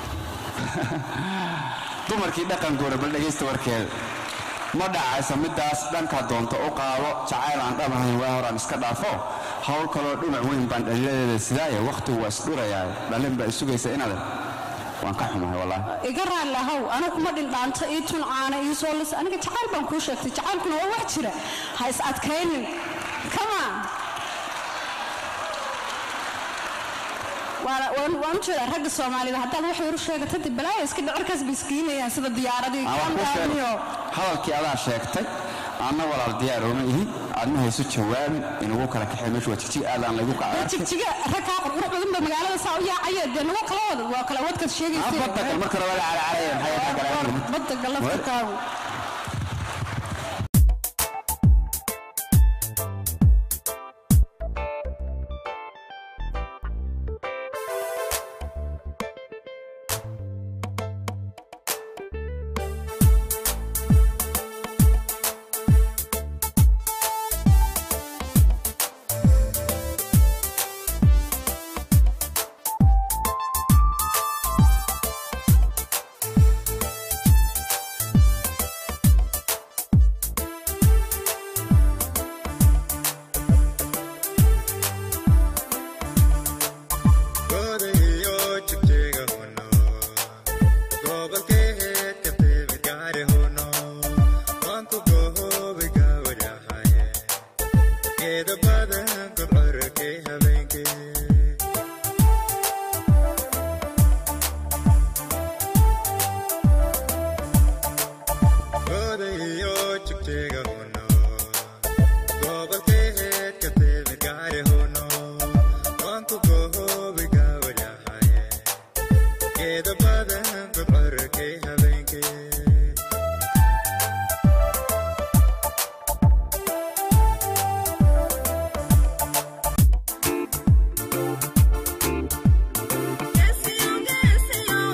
dumarkii dhaqankoona bal dhegaysta warkeeda ma dhacaysa midaas dhanka doonta u qaado jacayl aan dhabahayn waa horaan iska dhaafo hawl kaloo dhumac weyn baan dhaliladeeda sidaaye wakhtigu waa isdhurayaa dhalin baa isugaysa inaad waan ka xumahay wallaahi iga raalli ahow anigu kuma dhindhaanto ii tun caana ii soo lis aniga jacayl baan kuu sheegtay jacaylkuna waa wax jira ha is adkaynin kama waan u jeedaa ragga soomaalida haddaad wax yar u sheegata dib balaaya iska dhicirkaas bay iskiinayaan sida diyaaradii Aan wax kuu sheego. kambaaniyo hadalkii adaa sheegtay anna walaal diyaar ooma ihi aadma hayso jawaabi inugu kala kaxay meeshu waa jigjig aadaan laygu kacay jigjiga rag kaa qurqurux badan ba magaalada saa u yaacaya dee nagu kala wada waa kala wadkaad sheegaysa badda gal marka hore waa carcaraya maxay kaa galaan badda galaftakaagu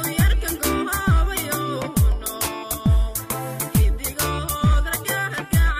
Thank you.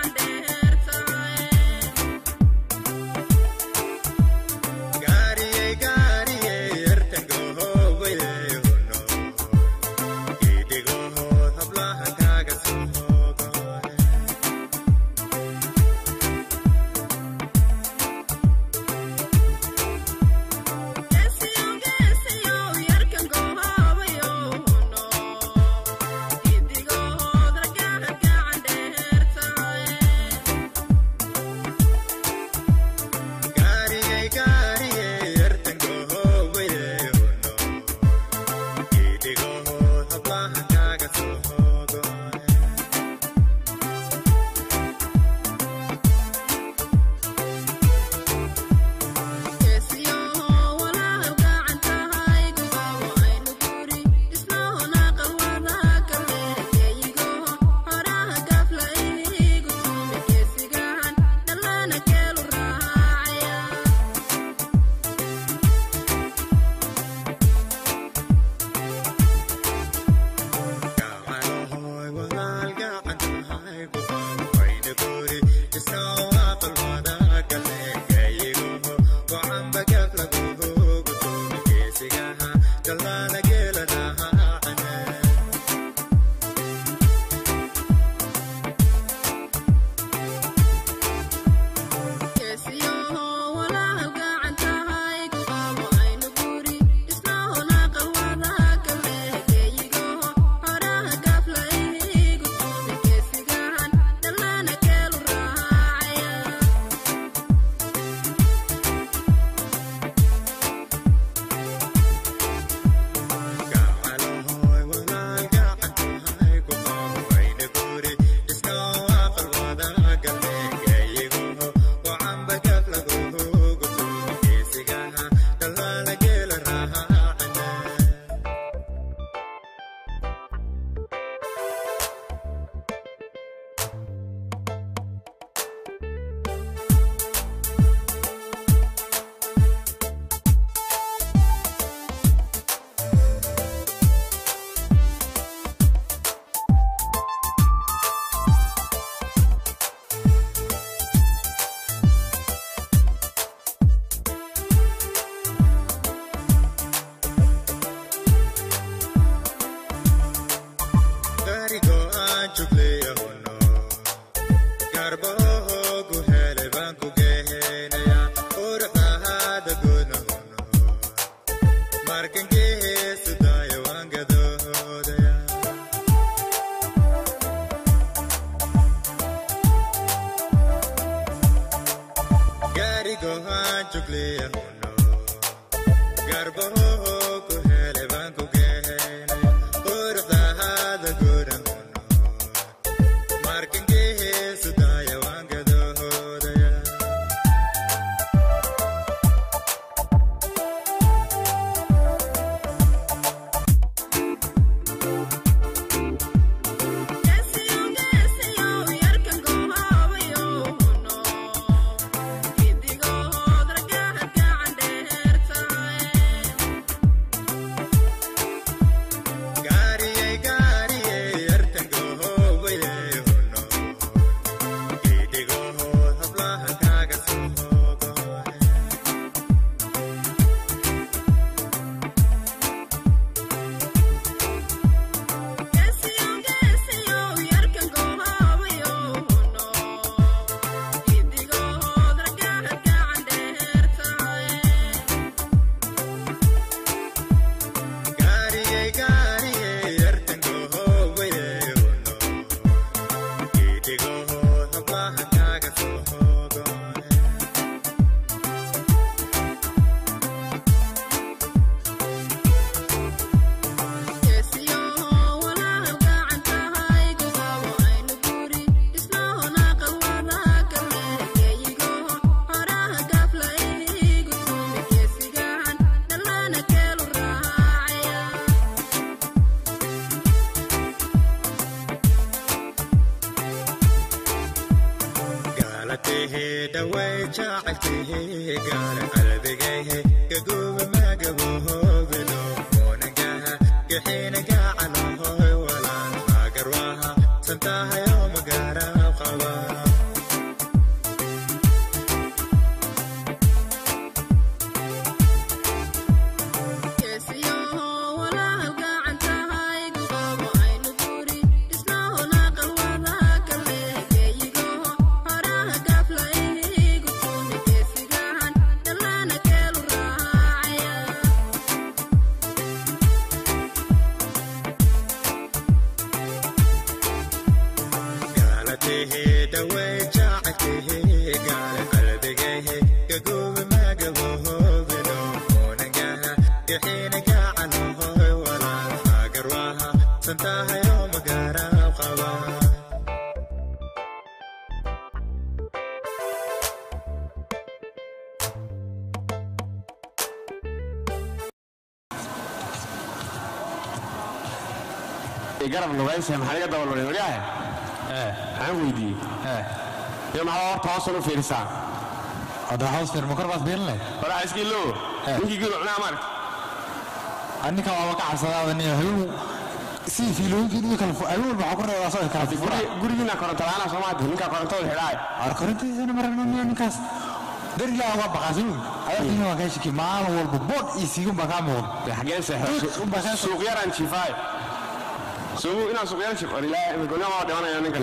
garab lugaynsa maxaa iga dabalmaray waryahe maxaan weydiiyey iyo maxaa horta hoosan u fiirisaa hadda hoos fiir makor baad fiirin leh waraa iskiilo ninkii gilu cunaa maarka anninka waaba ka cabsadaa niyo habeen si fiilooyinkii iyo kale habeen walba waxaa ku reebaa soo kala fura gurigiina koronto la'aana soo maadi ninkaa korontooda xidhaay ar korontiisana maragno niyo ninkaas darigaa uga baqasin adarkiina waa kaa shiki maalin walba boodh iyo siigun baa kaa muuqda xageen seexo suuqyaraan jiifaay suugu inaan suuqyar jif war ilaahay imigolnima waa dhimanaya ninkan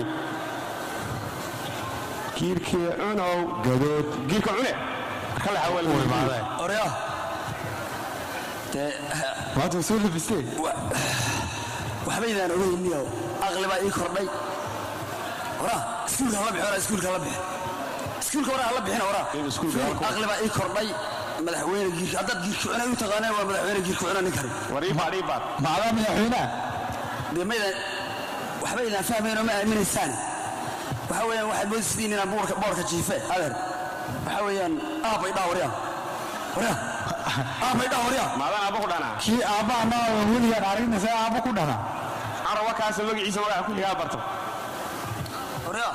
giirkii cunow gadood giirka cune marka la xawal imaadee orya dee maanta soo labistee waxbaydaan ogeyniyo aqli baa ii kordhay waraa iskuulka hala bixi waraa iskuulka hala bixi iskuulka waraa hala bixina waraa aqli baa ii kordhay madaxweyne giirka haddaad giirka cuna u taqaaneen waa madaxweyne giirka cuna ninkani wariibaad iibaad macdaa madaxweynaha dee maydan waxba idaan fahmayn oo ma aaminaysaan waxa weeyaan waxaad moodisiin inaan boorka boorka jiife adeer waxa weeyaan aabay dhaa waryaa waryaa aabay dhaa waryaa maadan aabba ku dhanaa kii aabba anaa weligaan aragna see aabba ku dhanaa arawa kaasa magaciisa magaca ku xigaa barto waryaa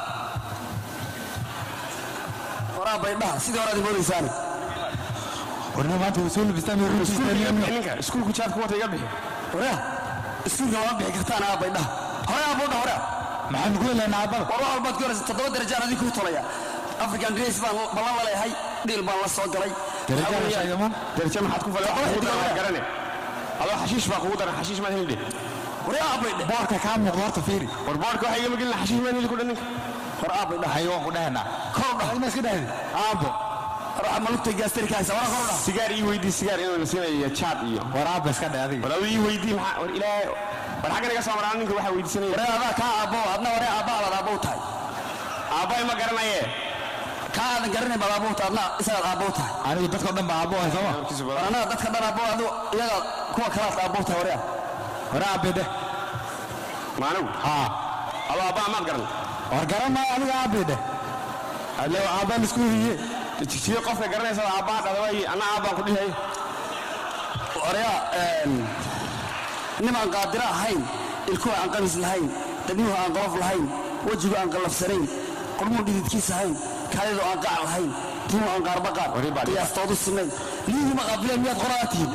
waraa bay dhaha sidii horaad moodaysaan warna maanta way soo labistaan ninka iskuulku jaadku wata iga bixi waryaa iskuulka lama bixi kartaan aabay dhaha hore aabbo dha hore maxaanu ku helaynaa aabbada war wax walbaad ku helaysa toddoba darajaan adii kuu tolaya african grace baan ballan la leeyahay dhiil baan la soo galay darajo maxaad ku falay garane adoo xashiish baa kugu daran xashiish maad helidhe waryaa aabay dhe boorka kaa muuqda horta fiiri war boorka waxaa igama gelina xashiish maad heli ku dhan ninka war aabay dhah hayo waan ku dhahanaa kor dhah ima iska dhahdi aabbo ruuxa malugta gaastarikaasa wara kor dhah sigaar ii weydii sigaar inuu la siinayo jaad iyo war aabba iska dheh adiga war aduu ii weydii maxaa war ilaahay war xagga naga soo maraan ninka waxaa weydiisanaya waree adaa kaa aabbo adna waree aabba abaad aabbow tahay aabbay ma garanaye kaa aadan garanayn baad aabbow tahay adna isagaad aabbow tahay anigu dadkao dhan baa aabbo hay sooma war annaga dadka dhan aabbow adu iyaga kuwa kalaad aabbow tahay waryaa waree aabbe dheh maanigu haa adoo aabba amaad garan war garan maayo adiga aabbe dheh alle aabba laisku hiye jigjiga qofka garanaysa aabbaa dhadaway anna aabbaan ku dhihay waryaa nimaan qaadiro ahayn ilkuhu aan qamis lahayn dabnuhu aan qolof lahayn wejigu aan qallafsanayn qormuhu dhididkiis ahayn kaalidu aan qaac lahayn timuhu aan qaarbaqaar qiyaastoodu sinayn liyihii ma qaabileen miyaad qoraa tihiin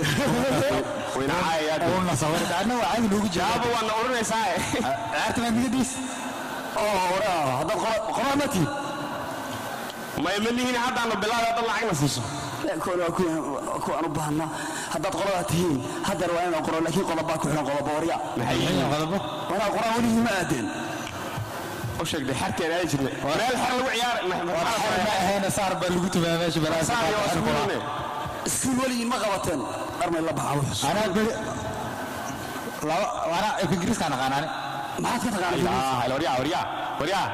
adna waa caadi noogu jira aabba waadna oranaysaa ciyaarta baad niga diis oo waraa haddaad qoraa ma tihin may ma lihiin haddaanu bilaabay haddaad lacagna siiso kuwaan u baahnaa haddaad qoladaa tihiin haddeer waa inaan qoro laakiin qodobaa ku xihan qodobo warya qodobo wanaa qoraa weligii ma aadeen u sheegday xarkeed aadi jirnay meel xar lagu ma ahayna saar baa lagu tumaa meesha ciyaar iskuul weligiin ma qabateen dharmay la baxaa anaa beri laba anaa ingiriiskaan aqaanaani maxaad ka taqaanaa waryaa waryaa waryaa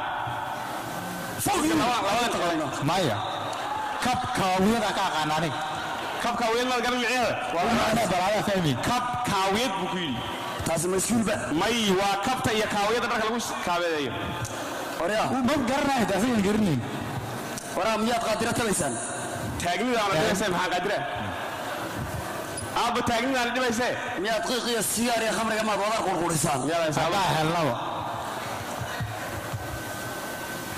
maya kab kaawiyada ka aqaana aniga kab kaawiyad maad garan micneeda balaadaa fahmi kab kaawiyad buu ku yidhi taasi ma iskuulba may waa kabta iyo kaawiyadda dharka lagu kaabeedeeyo waryaa ma garanayo taasigan garanayn waraa miyaad qaadiro tabaysaan taagnidaana dhibaysee maxaa qaadira aabba taagnidaana dhibaysee miyaad qiiq iyo sigaar iyo khamriga maad wadar qurqurisaan adaa helnaba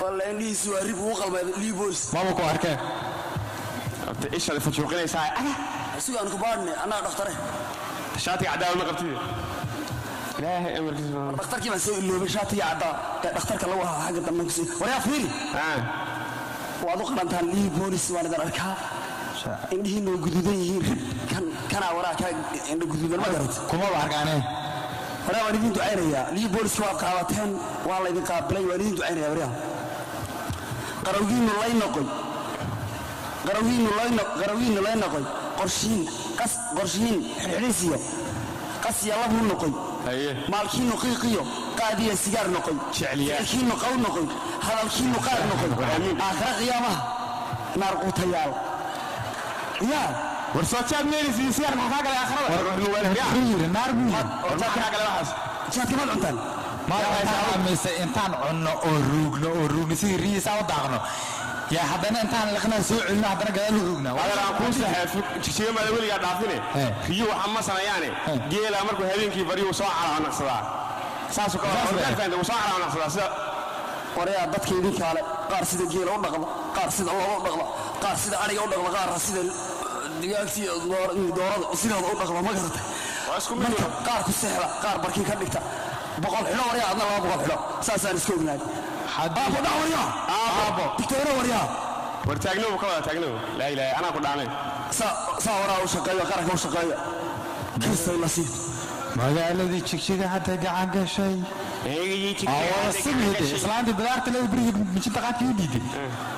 walla indhihiisi waa rib ugu qalmay liiboys maba ku arkeen horta ishaad fajuuqinaysaa asigo aan ku baadhne annaga dhakhtare shaatiga cadaawa ma qabtid ilaahay amarkiisa dhakhtarkii baan soo iloobay shaatiga caddaa ee dhakhtarka lagu ahaa xagga dambe kusii waryaa fiiri waad u qalantaan lii boolis waan idin arkaa indhihiina way guduudan yihiin rib kan kanaa waraa kaa indha guduudan ma garat kumaba arkaaneen waraa waan idin ducaynayaa lii booliska waad qaabateen waa laydin qaabilay waan idin ducaynaya waryaa qarawgiinu lay noqoy qarawgiinu lay no- qarawgiinu lay noqoy qorshiin qas qorshiin xidhxidhiisiyo qasya labuu noqoy maalkiinu qiiqiyo qaadiya sigaar noqoy ficilkiinu qaw noqoy hadalkiinu qaar noqoy aakhira qiyaamaha naar quutayaal yaa war soo jaad meelisiin sigaar maxaa kaa galay aakhirada yiri naar buu yiri jaadkamaad cuntaan mise intaan cunno oo ruugno oo ruugno sidii riyisaa u daaqno yaa haddana intaan liqnaa soo celino haddana gadaal u ruugna adal aan kuu saxeefo jijiga maada weligaa dhaafine riyo waxaa ma sanayaane geela markuu habeenkii baryu soo calaanaqsadaa saasuu kale wuu soo calaanaqsadaa sida warayaa dadka idinkaale qaar sida geela u dhaqda qaar sida loola u dhaqda qaar sida adhiga u dhaqda qaarna sida digaagtii doorada sidooda u dhaqda ma garatay marka qaar ku seexda qaar barkii ka dhigta boqol xidho waryaa adna laba boqol xidho saasaan iska ognaay aabo dhac waryaa aabo digtooro waryaa war taagnow ka wada taagnow laa ilaaha anaa ku dhaanay saa waraa u shaqeeyo qaranka u shaqeeyo kiristay la sii magaaladii jigjiga hadda gacan gashay simide islaantii bidaarta leh berigii mijinta qaadkii u dhiiday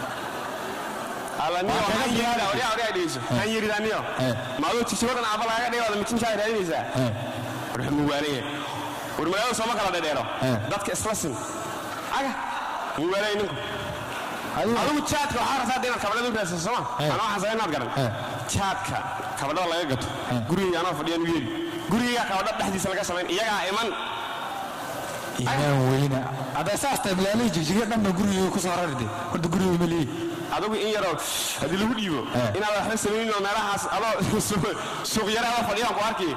han yiridaniyo maaduu jigjigodan aaba lagaga dhigaada mijinkaa raadinaysaa war muwaalaya war magaalada sooma kala dhedheero dadka isla sin aga muwaalaya ninku adigu jaadka waxaa rabtaa inaad kabadhada u raadsato sooma anaa waxaan sabay inaad garan jaadka kabadhada laga gato gurigayga anoo fadhiyaan u yeeri gurigayga kabadha dhexdiisa laga samayn iyagaa iman inaan weyna hadday saas tahay magaaladii jigjiga dhanba gurigii ku soo raride horta gurigii ma leeyi adigu in yaroo haddii lagu dhiibo inaad waxba samaynin oo meelahaas adoo suuq yare adoo fadhiyaan ku arki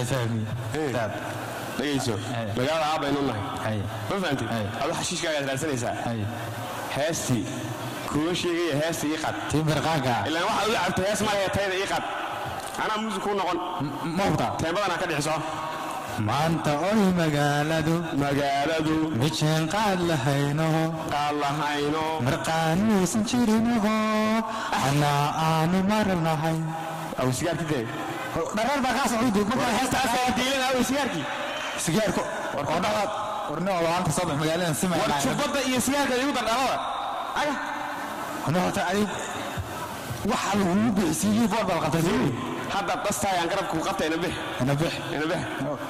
dhegayso magaalada aabbaynu nahay ma fahamtid adoo xashiishkaagaad raadsanaysaa heestii kuwa sheegaya heesta ii qad timirqaanka ilaan waxaad u cabto hees malahe tayda ii qad anaa muusig kuu noqon mawta teembadanaa ka dhixiso maanta oy magaaladu magaaladu mijeen qaad lahayno qaad lahayno marqaanuusan jirinaho anaa aanu marnahay aw sigaarkii dhareer baa kaa socday markaa heestaas diilada aw sigaarkii sigaarko oo dhaqaad warni oo laanta soo bax magaaladan simay war jubbadda iyo sigaarka igu dardhalada aga ana horta adig waxa lagugu bixisiiyey boor baa qabtay sii hadda dastaayaan garabku qabta ina bix ina bix ina bix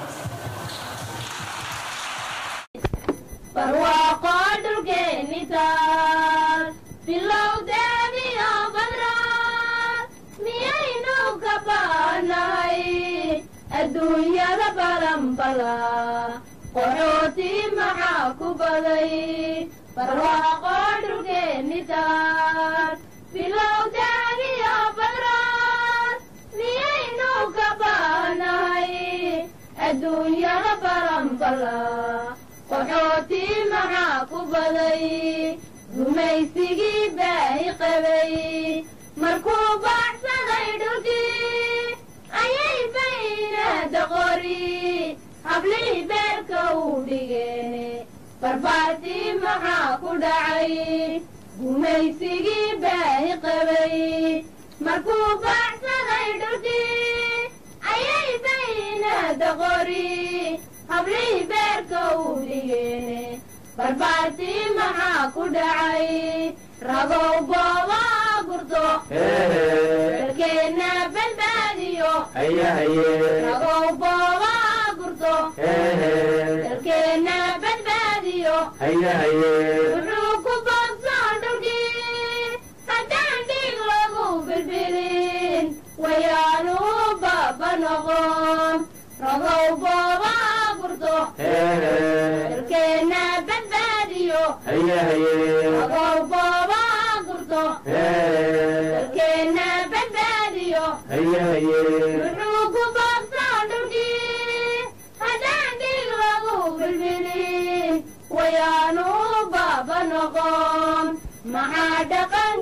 barwaaqo dhulkeeni taal bilowdeeniyo badraa miyaynu ka baanahay adduunyada balanbala qaxooti maxaa ku baday barwaaqo dhulkeeni taal bilowdeeniyo badraa miyaynu ka baanahay adduunyada balanbala qaxooti maxaa ku baday gumaysigii baahi qabay markuu baxsaday dhulkii ayay baynada qori hablihii beerka u dhigeen barbaartii maxaa ku dhacay gumaysigii baahi qabay markuu baxsaday dhulkii ayay baynada qori hablihii beerka u dhigeen barbaartii maxaa ku dhacay ragow booba gurto dalkeenna badbaadiyo ragow booba gurto dalkeenna badbaadiyo wuxuu ku boobsoo dhulkii haddaan dhiig lagu bilbilin wayaanu baba noqon ragow booba gurto dalkeenna badbaadiyo ragow booba gurto dalkeenna badbaadiyo wuxuu ku boobsoo dhulkii haddaan dhiig lagu bilbilin wayaanu baba noqon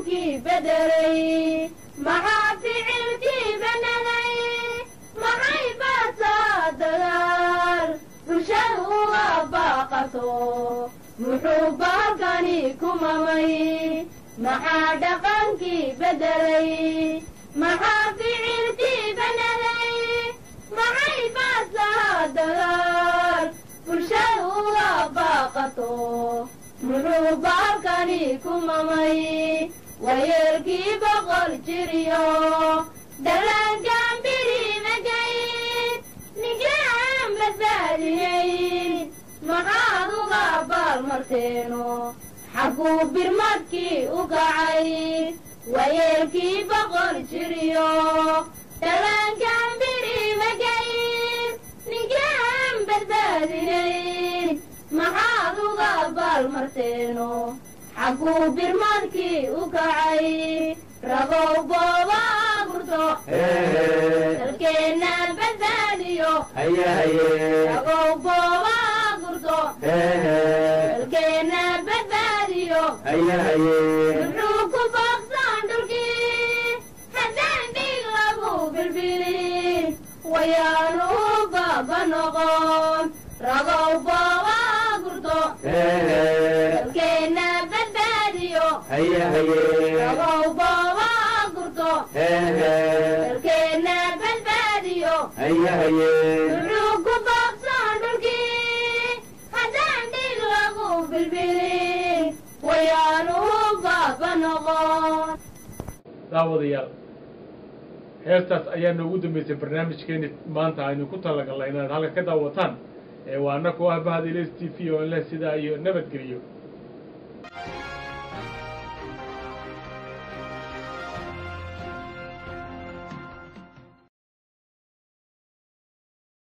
dhaqankii bedelay maxaa ficilkii bananay maxay baasaa dagaal bulshadu uga baaqato muxuu baalkani ku mamay maxaa dhaqankii bedelay maxaa ficilkii bananay maxay baasaa dagaal bulshadu uga baaqato muxuu baalkani ku mamay wayeelkii boqol jiriyo dhallaankan birimagayn ninkaan badbaadiyeyn maxaad uga baalmarteeno xagguu birmadkii u kacay wayeelkii boqol jiriyo dhallaankan birimagayn ninkaan badbaadiyeyn maxaad uga baalmarteeno xagguu birmadkii u kacay ragow booba gurto dalkeenna badbaadiyo ragow booba gurto dalkeenna badbaadiyo muxuu ku baaqsan dhulkii haddaan dhig lagu bilbilin wayaanu baaba noqon ragow booba gurto dalkeenna badbaadiyo ragow booba gurto dalkeenna badbaadiyo muxuu ku baaqsan dhulkii haddaan dhig lagu bilbilin wayaanu baaba noqon daawadayaal heestaas ayaa noogu dambeysay barnaamijkeeni maanta aynu ku talagalnay inaad halka ka daawataan ee waa annaku ah bahda ls t v oo leh sidaa iyo nabadgeliyo